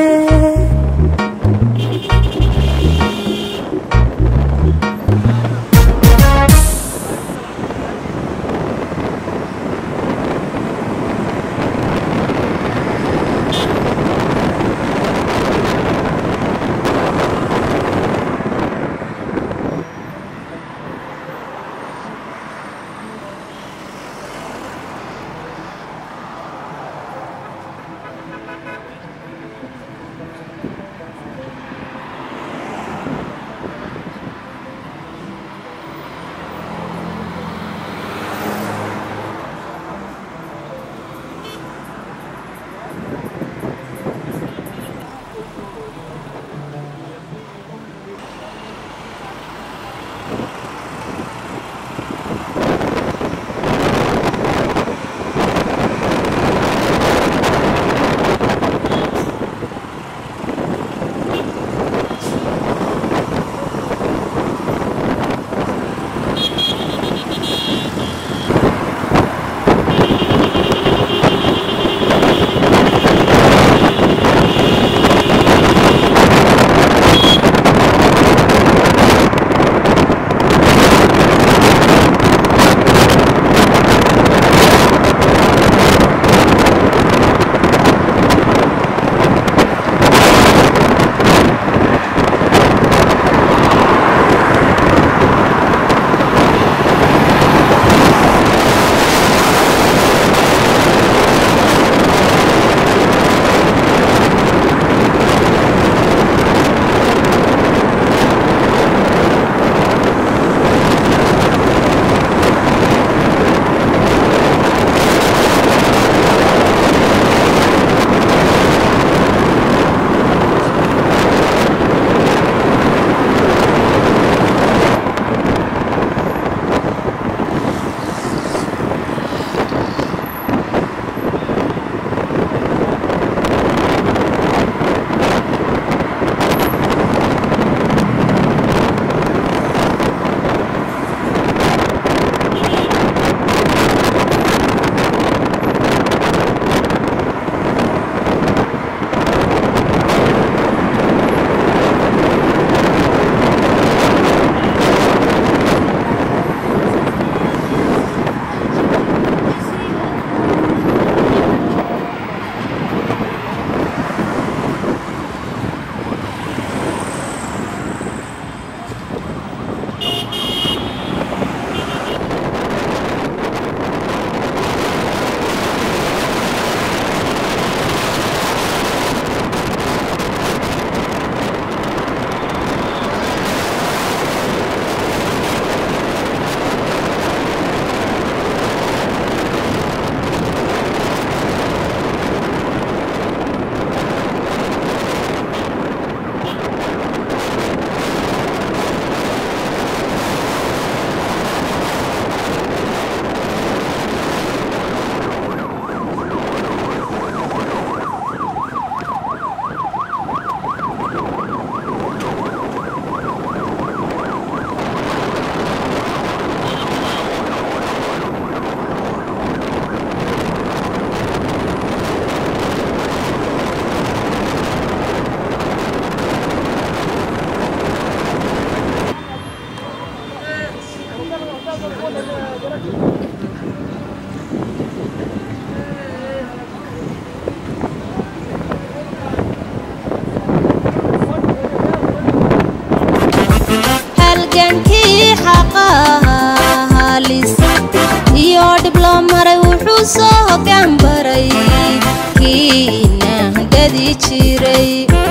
A: halgankii xaqaha halis iyo dhib loo maray wuxuu soo hoggaan baray kiina gadi jiray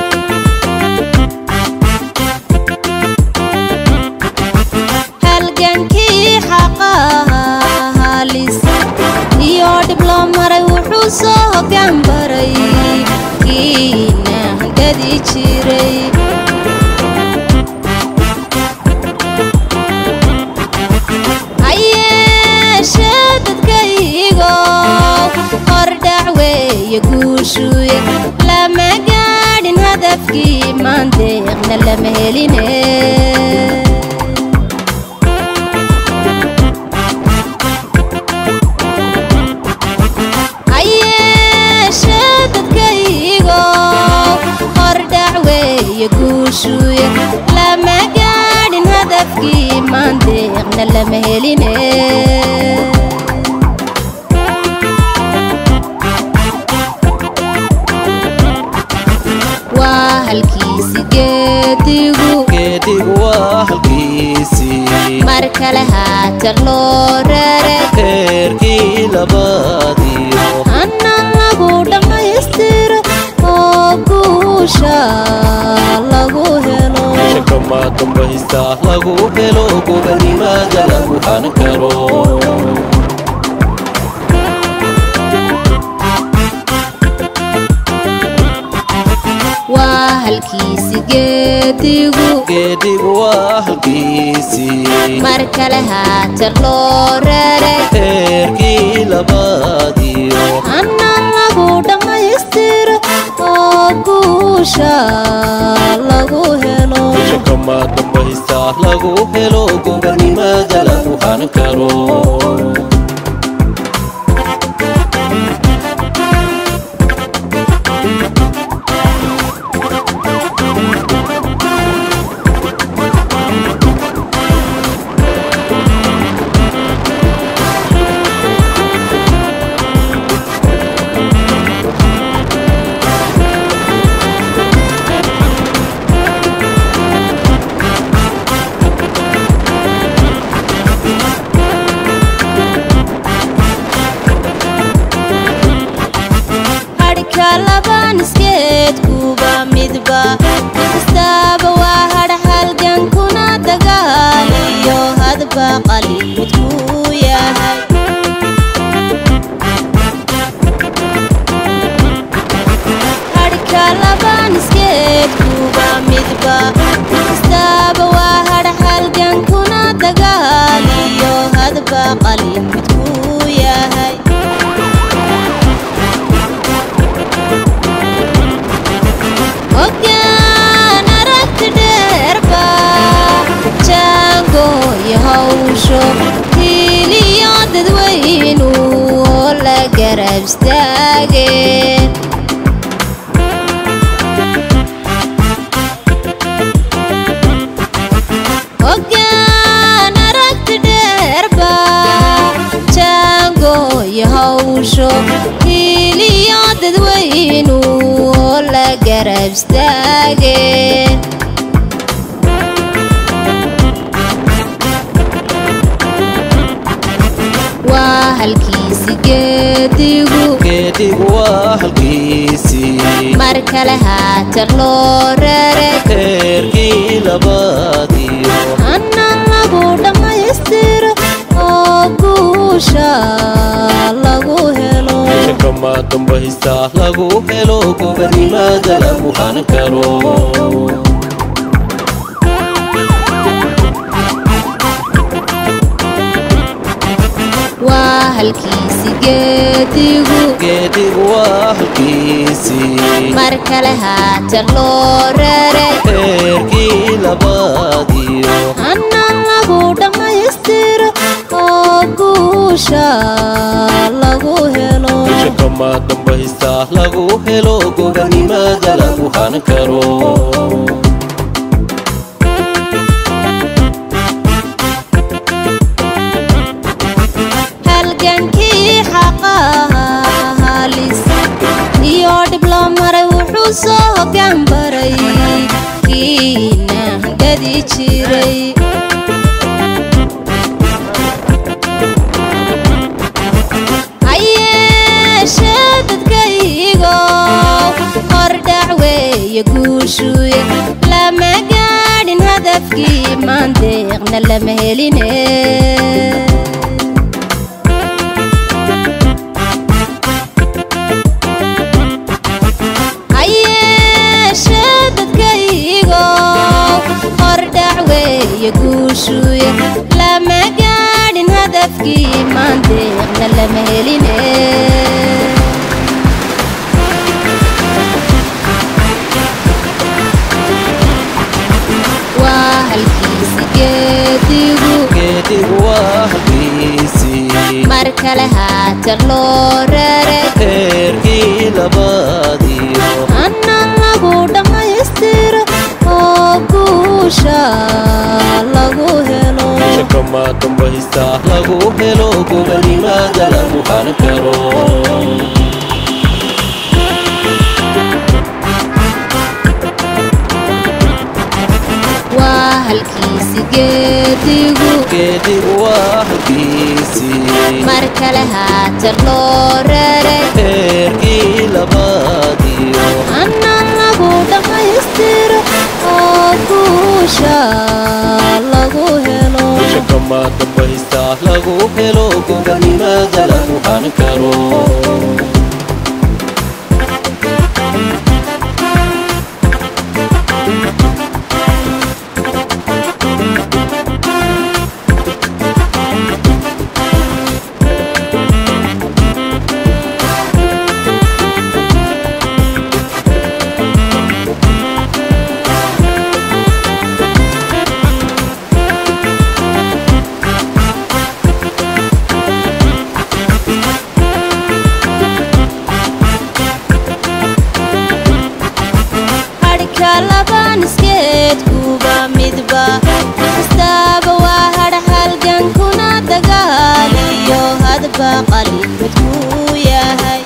A: halgankii xaqaha halis iyo dhib loo maray wuxuu soo hoggaan baray kiina gadi jiray hayeeshee dadkaygo hordhac weeye guushuye lama gaadhin hadafkii maandeeqna lama heline hayeeshee dadkaygo hordhac weeye guushuye lama gaadhin hadafkii maandeeqna lama heline waa halkiisi geedigu
B: geedigu waa halkiisii
A: mar kale haatan loo rare
B: heerkii labaadiyo
A: hana lagu dhammaystiro oo guusha lagu helo
B: shakama dambaysta lagu helo gobanimaada lagu han karo
A: waa halkiisi geedigu
B: geedigu waa halkiisii
A: mar kale haatan loo rare
B: heerkii labaadiyo
A: hana lagu dhammaystiro oo guusha lagu helo
B: shakama dambaysta lagu helo gobanimaada lagu han karo
A: hadhka laban iskeedkuba midba kastaaba waa hadh halgankuna dagaaliyo hadba qalimidkuu yahay hadhka laban iskeedkuba midba kastaaba waa hadh halgankuna dagaaliyo hadba qalimidkuu yahay hoggaan aragti dheerba jaango iyo hawsho hiiliyo dadweynu oo la garab istaageen hoggaan aragti dheerba jaango iyo hawsho hiiliyo dadweynu oo la garab istaageen waa halkiisi geedigu
B: geedigu waa halkiisii
A: mar kale haatan loo rare
B: heerkii labaadiyo
A: hana lagu dhammaystiro oo guusha lagu helo
B: shakama dambaysta lagu helo gobanimaada lagu han karo
A: waa halkiisi geedigu
B: geedigu waa halkiisii
A: mar kale haatan loo rare
B: heerkii labaadiyo
A: hana lagu dhammaystiro oo guusha lagu helo
B: shakama dambaysta lagu helo gobanimaada lagu han karo
A: weeye guushuye lama gaadhin hadafkii maandeeqna lama heline hayeeshee dadkaygo hordhac weeye guushuye lama gaadhin hadafkii maandeeqna lama heline waa halkiisi geedigu
B: geedigu waa halkiisii
A: mar kale haatan loo raray
B: heerkii labaadiyo
A: anna lagu dhammaystiro oo guusha lagu helo
B: shakama dambaysta lagu helo gobonimada lagu hal karo
A: waa halkiisi geedigu
B: geedigu waa halkiisii
A: mar kale haatan loo raray
B: heerkii labaadiyo
A: anna lagu dhammaystiro oo guusha lagu helo
B: shakama dambaysta lagu helo gobonimada lagu hal karo
A: hadhka laban iskeedkuba midba kastaaba waa hadh halgankuna dagaaliyo hadba qalimidkuu yahay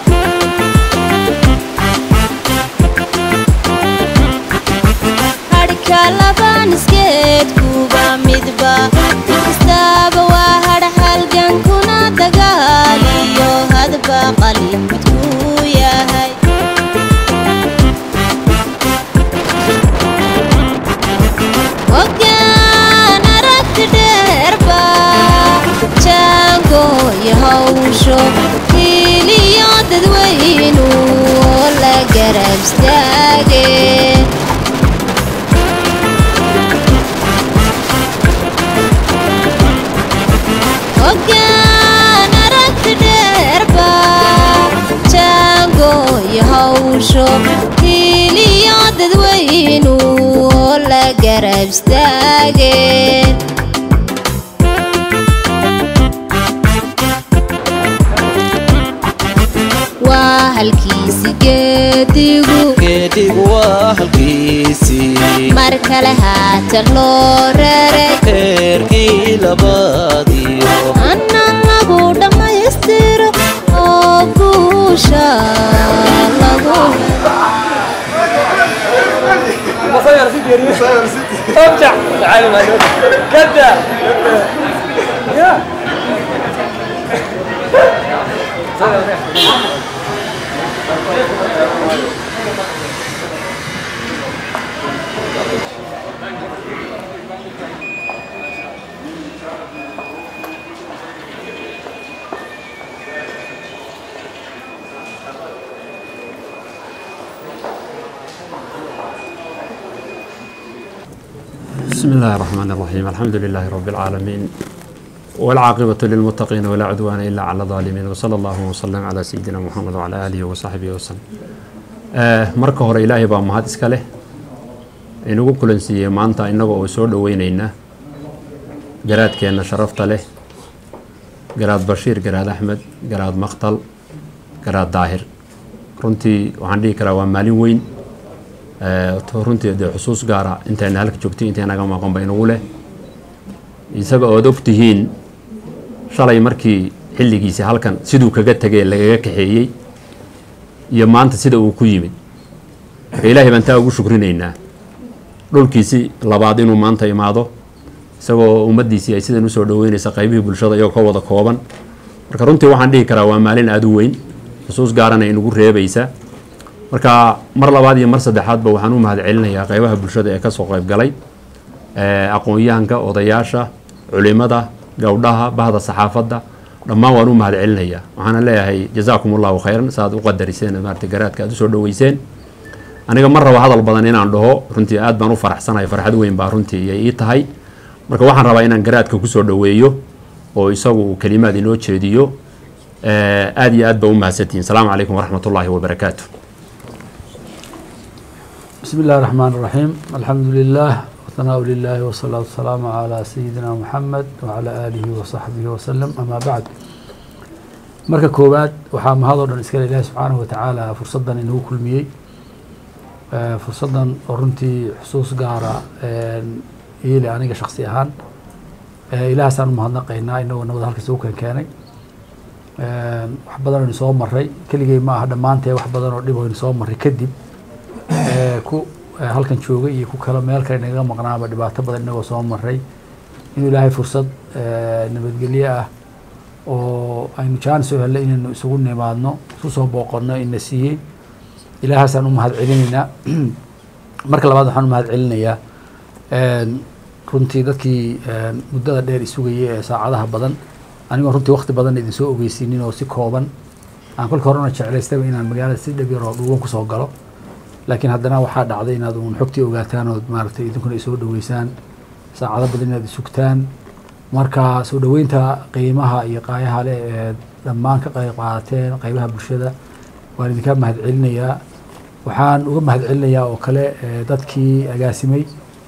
A: hadhka laban iskeedkuba midba kastaaba waa hadh halgankuna dagaaliyo hadba qalimidkuu yahay hoggaan aragti dheerba jaangooyo hawsho hiiliyo dadweynu oo la garab istaage hoggaan aragti dheerba jaangooyo hawsho hiiliyo dadweynu oo la garab istaageen waa halkiisi geedigu
B: geedigu waa halkiisii
A: mar kale haatan loo raray
B: heerkii labaadiyo
A: anna lagu dhammaystiro oo guusha lagu
H: ارجع تعال ما كذا يا
N: بسم الله الرحمن الرحيم الحمد لله رب العالمين والعاقبة للمتقين ولا عدوان إلا على الظالمين وصلى الله وسلم على سيدنا محمد وعلى آله وصحبه وسلم آه marka hore ilaahay baa mahad iska leh inugu kulansiiyey maanta innaga oo soo dhoweynayna garaadkeenna sharafta leh garaad bashiir garaad axmed garaad maktal garaad daahir runtii waxaan dhihi karaa waa maalin weyn runtii dee xusuus gaara intayna halka joogtay intay naga maqanba inagu leh isaga ood og tihiin shalay markii xilligiisi halkan siduu kaga tegee lagaga kaxeeyey iyo maanta sida uu ku yimid marka ilaahay baan taa ugu shukrinaynaa dhulkiisi labaad inuu maanta imaado isagoo ummaddiisii ay sidan usoo dhoweynaysa qaybihii bulshada iyagoo ka wada kooban marka runtii waxaan dhihi karaa waa maalin aada u weyn xusuus gaarana inagu reebaysa marka mar labaad iyo mar saddexaadba waxaan u mahadcelinayaa qaybaha bulshada ee kasoo qayb galay aqoon-yahanka odayaasha culimada gowdhaha bahda saxaafadda dhammaan waan u mahadcelinayaa waxaana leeyahay jazaakum allahu khayran saaad u qadariseen maarata garaadka aad usoo dhoweyseen aniga mar raba hadal badan inaan dhaho runtii aad baan u faraxsanahay farxad weyn baa runtii iyay ii tahay marka waxaan rabaa inaan garaadka kusoo dhoweeyo oo isagu uu kelimaad inoo jeediyo aad iyo aad baa u mahadsantihiin salaamu calaykum waraxmat ullaahi wabarakaatu
I: بسم الله الرحمن الرحيم الحمد لله وثناء لله والصلاة والسلام على سيدنا محمد وعلى آله وصحبه وسلم أما بعد marka koowaad waxaa mahadoo dhan iskale ilaahi subxaanahu watacaala fursaddan inuu kulmiyey fursaddan oo runtii xusuus gaara iile aniga shaksi ahaan ilahaasaan u mahadnaqaynaa inagoo nabad halkiisa u keenkeenay wax badan aynu soo maray keligey ma aha dhammaantee wax badan oo dhib aynu soo maray kadib ku halkan joogay iyo ku kale meel kale nagaga maqnaaba dhibaato badan inagoo soo maray inuu ilaahay fursad nabadgelye ah oo aynu jaanis u hellay inaynu isugu nimaadno isu soo booqonno ina siiyey ilaahaasaan u mahad celinaynaa marka labaad waxaan u mahad celinayaa runtii dadkii muddada dheer isugayay ee saacadaha badan anigoo runtii wakti badan idin soo ogeysiinin oo si kooban aan kolka horena jeclaystaba inaan magaalada si dhab yar oo dhuuban kusoo galo laakiin haddana waxaa dhacday inaad uun xogtii ogaataan ood maaragtay idinkuna isoo dhoweysaan saacado badan inaad isugtaan marka soo dhoweynta qiimaha iyo qaayaha leh ee dhammaan ka qayb qaadateen qaybaha bulshada waan idinka mahad celinayaa waxaan uga mahad celinayaa oo kale dadkii agaasimay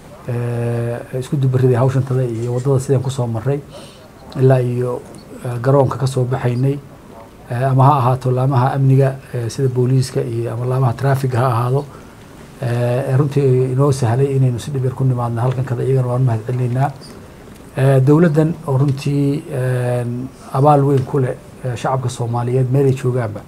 I: isku dubariday hawshantada iyo waddada sidaan kusoo maray ilaa iyo garoonka ka soo baxaynay ama ha ahaato laamaha amniga sida booliiska iyo ama laamaha traafiga ha ahaado runtii inoo sahlay inaynu si dhib yar ku nimaadno halkan kada iyagana waan mahad celinaynaa dowladdan oo runtii abaal weyn ku leh shacabka soomaaliyeed meelay joogaanba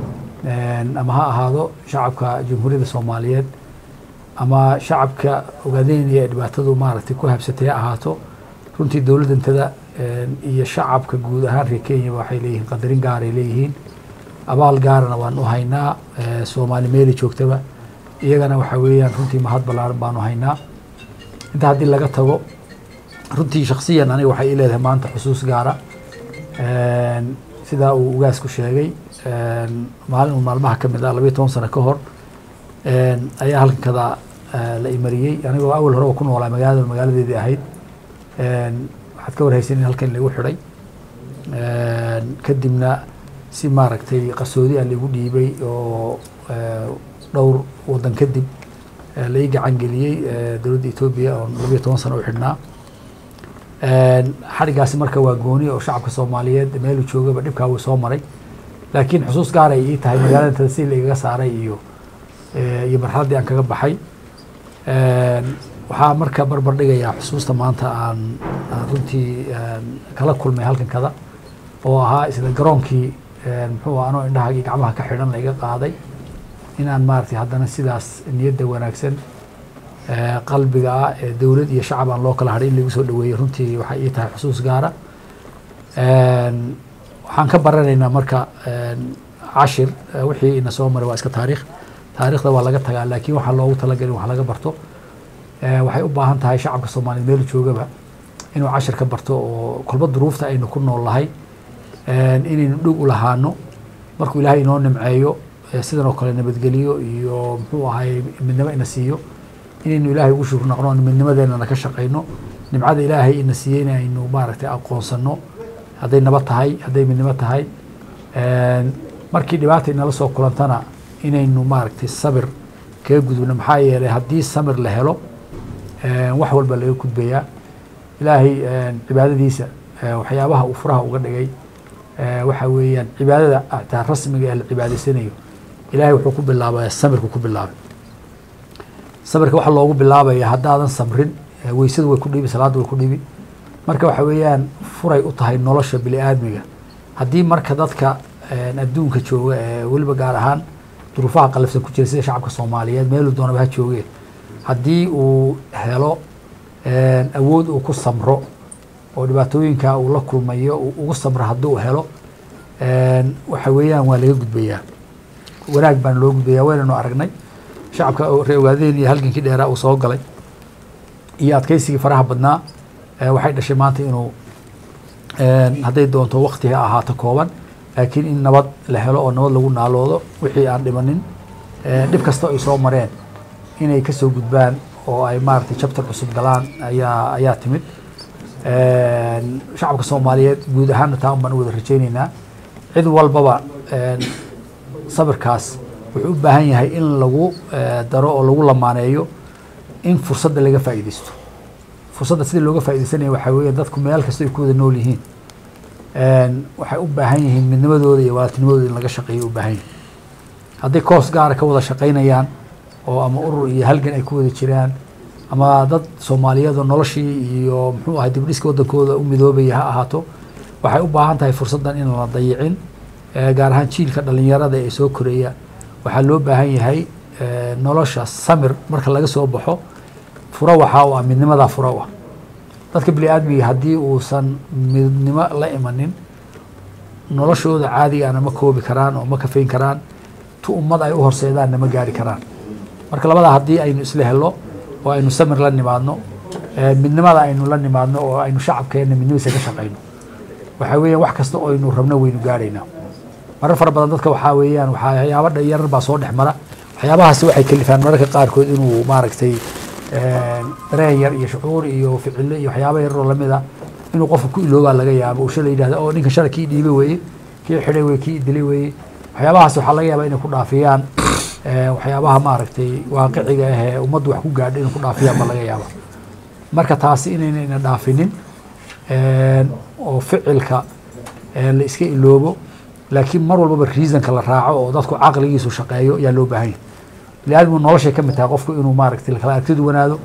I: ama ha ahaado shacabka jamhuuriyadda soomaaliyeed ama shacabka ogaadeynaya ee dhibaatadu maaragtay ku habsatay ha ahaato runtii dowladdantada iyo shacabka guud ahaan reer kenya waxay leeyihiin qadarin gaaray leeyihiin abaal gaarana waan u haynaa soomaali meelay joogtaba iyagana waxa weeyaan runtii mahad ballaaran baanu haynaa inta haddii laga tago runtii shaksiyan aniga waxay ii leedahay maanta xusuus gaara sidaa uu ugaasku sheegay maalin uu maalmaha ka mid ah labayo toban sano ka hor ayaa halkan kada la imariyey anigoo awal horeba ku noolaa magaalada magaaladeedii ahayd waxaad ka warhaysan in halkan lagu xidhay kadibna si maaragtay qarsoodi ah laigu dhiibay oo dhowr waddan kadib lai gacan geliyey dowladda etoobiya oo labayo toban sano u xidhnaa xadhigaasi marka waa gooni oo shacabka soomaaliyeed meeluu joogaba dhibkaa wuu soo maray laakiin xusuus gaar ay ii tahay magaalada tada si laigaga saaray iyo iyo marxaladdii aan kaga baxay waxaa marka barbar dhigayaa xusuusta maanta aan aan runtii kala kulmay halkan kada oo ahaa isla garoonkii muxuu anoo indhaha iyo gacmaha ka xidhan laiga qaaday inaan maaragtay haddana sidaas niyadda wanaagsan qalbiga ah ee dowlad iyo shacab aan loo kala hadhay in lagu soo dhaweeyey runtii waxay ii tahay xusuus gaara waxaan ka baranaynaa marka cashir wixii ina soo maray waa iska taariikh taariikhda waa laga tagaa laakiin waxaa loogu talagalin wax laga barto waxay u baahan tahay shacabka soomaaliyeed meel joogaba inuu cashir ka barto oo kolba duruufta aynu ku nool lahay inaynu dhug u lahaano markuu ilaahay inoo nimceeyo sidan oo kale nabadgeliyo iyo muxuu ahay midnimo ina siiyo inaynu ilaahay ugu shukr noqno midnimadeenana ka shaqayno nimcada ilaahay ina siiyey in aynu maaragtay aqoonsano hadday nabad tahay hadday midnimo tahay markii dhibaata inala soo kulantana inaynu maaragtay sabir kaga gudubno maxaa yeelay haddii samir la helo wax walba laga gudbayaa ilaahay cibaadadiisa waxyaabaha uu furaha uga dhigay waxa weeyaan cibaadada ataa rasmiga ee la cibaadaysanayo ilaahay wuxuu ku bilaabaya samirku ku bilaabay sabirka waxa loogu bilaabaya haddaadan samrin weysadu way ku dhibi salaadda way ku dhibi marka waxa weeyaan furay u tahay nolosha bini aadmiga haddii marka dadka adduunka jooga ee weliba gaar ahaan duruufaha qalafsan ku jira sida shacabka soomaaliyeed meeluu doonaba ha joogeen haddii uu helo awood uu ku samro oo dhibaatooyinka uu la kulmayo uu ugu samro hadduu helo waxa weeyaan waa laga gudbayaa wanaag baan loo gudbaya waynanu aragnay shacabka oo reer ogaadeen iyo halgankii dheeraa uu soo galay iyo adkaysigii faraha badnaa eh, waxay dhashay maanta inuu een, hadday doonto wakti ha ahaato kooban laakiin in nabad la helo oo nabad lagu naaloodo wixii aan dhimanin eh, dhib kasta ay soo mareen inay ka soo gudbaan oo ay maaragtay chapter cusub galaan ayaa ayaa timid Een, shacabka soomaaliyeed guud ahaanna taa un baan u wada rajaynaynaa cid walbaba een, sabirkaas wuxuu u baahan yahay in lagu eh, daro oo lagu lamaaneeyo in fursadda laga faa'iidaysto fursadda sidii looga faa'iidaysanaya waxaa weeye dadku meel kasta ay ku wada nool yihiin Een, waxay u baahan yihiin midnimadooda iyo walaatinimadooda in laga shaqeeyo u baahan yihiin hadday koos gaara ka wada shaqaynayaan oo ama urur iyo halgan ay ku wada jiraan ama dad soomaaliyeed oo noloshii iyo muxuu ahay dibdhiska waddankooda u midoobaya ha ahaato waxay u baahan tahay fursaddan in la dayicin Eh, gaar ahaan jiilka dhallinyarada ee soo koraya waxaa loo baahan yahay eh, nolosha samir marka laga soo baxo furo waxaa u ah midnimadaa furo u ah dadka bini aadmiga haddii uusan midnimo la imanin noloshooda caadigaana ma koobi karaan oo ma kafayn karaan tu ummad ay u horseedaanna ma gaari karaan marka labadaa haddii aynu isla helno oo aynu samir la nimaadno eh, midnimada aynu la nimaadno oo aynu shacabkeenna midnimadiisa ka shaqayno waxaa weeyaan wax kasta oo aynu rabno waynu gaaraynaa marar fara badan dadka waxaa weeyaan waxyaaba yarar baa soo dhex mara waxyaabahaasi waxay kalifaan mararka qaarkood inuu maaragtay een, dareen yar iyo shucuur iyo ficilo iyo waxyaaba yaroo lamida inuu qofku ku iloobaa laga yaabo uu shalay yidhahda oo ninkan shalay kii dhiibay weeye kii xidhay weye kii dilay weeye waxyaabahaas waxaa laga yaabaa inay ku dhaafiyaan eh, waxyaabaha maaragtay waaqiciga ah ee ummaddu wax ku gaadha inay ku dhaafiyaan baa laga yaaba marka taasi inaynayna dhaafinin een, oo ficilka eh, la iska iloobo laakiin mar walbaba reasonka la raaco oo dadku caqligiisu shaqeeyo ayaa loo baahan yahay biniaadmigu noloshay ka mid tahay qofku inuu maaragtay kala aragtid wanaado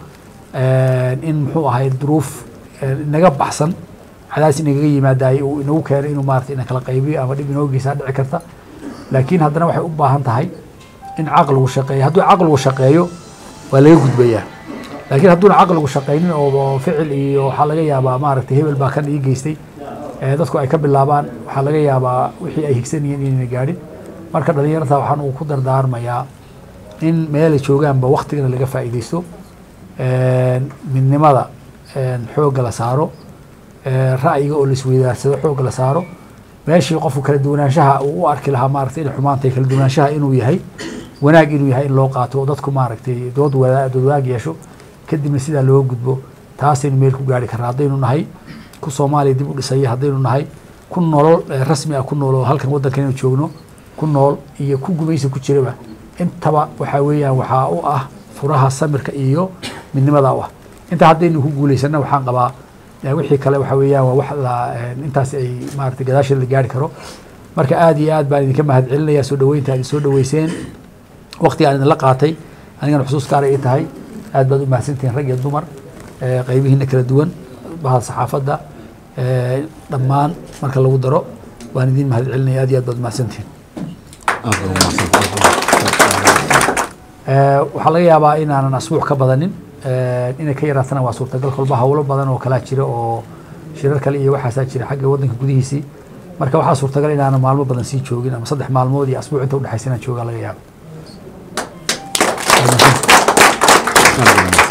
I: in muxuu ahay duruuf inaga baxsan cadaadis inagaga yimaadaay uu inagu keenay inuu maaragtay ina kala qaybiyo ama dhib inoo geysaa dhici karta laakiin haddana waxay u baahan tahay in caqligu shaqeeyo hadduu caqligu shaqeeyo waa laga gudbayaa laakiin hadduuna caqligu shaqaynin oo ficil iyo waxaa laga yaabaa maaragtay hebel baa kan ii geystay ee dadku ay ka bilaabaan waxaa laga yaabaa wixii ay higsanayeen inayna gaadhin marka dhallinyarta waxaan uu ku dardaarmayaa in meelay joogaanba waktigana laga faa'iidaysto midnimada xoogga la saaro ra'yiga oo laisweydaarsado xoogga la saaro meeshii qofku kala duwanaanshaha uu u arki lahaa maaragtay inay xumaantay kala duwanaanshaha inuu yahay wanaag inuu yahay in loo qaato oo dadku maaragtay dood wada dood wadaag yeesho kadibna sidaa loo gudbo taasaynu meel ku gaari karnaa haddaynu nahay ku soomaaliya dib u dhisaya haddaynu nahay ku nolol rasmi ah ku nool oo halkan waddankan inuu joogno ku nool iyo ku gumaysi ku jiraba intaba waxaa weeyaan waxaa u ah furaha samirka iyo midnimada u ah intaa haddaynu ku guulaysana waxaan qabaa wixii kale waxa weeyaan waa wax la intaas ay maaragtay gadaasheeda la gaari karo marka aad iyo aad baan idinka mahad celinaya soo dhaweynta aad soo dhaweyseen waqtiga aan idinla qaatay anigana xusuus gaar ay tahay aad baad u mahadsantihiin rag iyo dumar qaybihiina kala duwan bahal saxaafadda dhammaan marka lagu daro waan idin mahad celinaya aad iyo aad baad u mahadsantihiin waxaa laga yaabaa inaanan asbuuc ka badanin inay ka yaraatana waa suurtagal kolba howlo badan oo kalaa jira oo shirar kale iyo waxaasaa jira xagga waddanka gudihiisii marka waxaa suurtagal inaanan maalmo badan sii joogin ama saddex maalmood iyo asbuuc inta udhexaysa inaan joogaa laga yaaba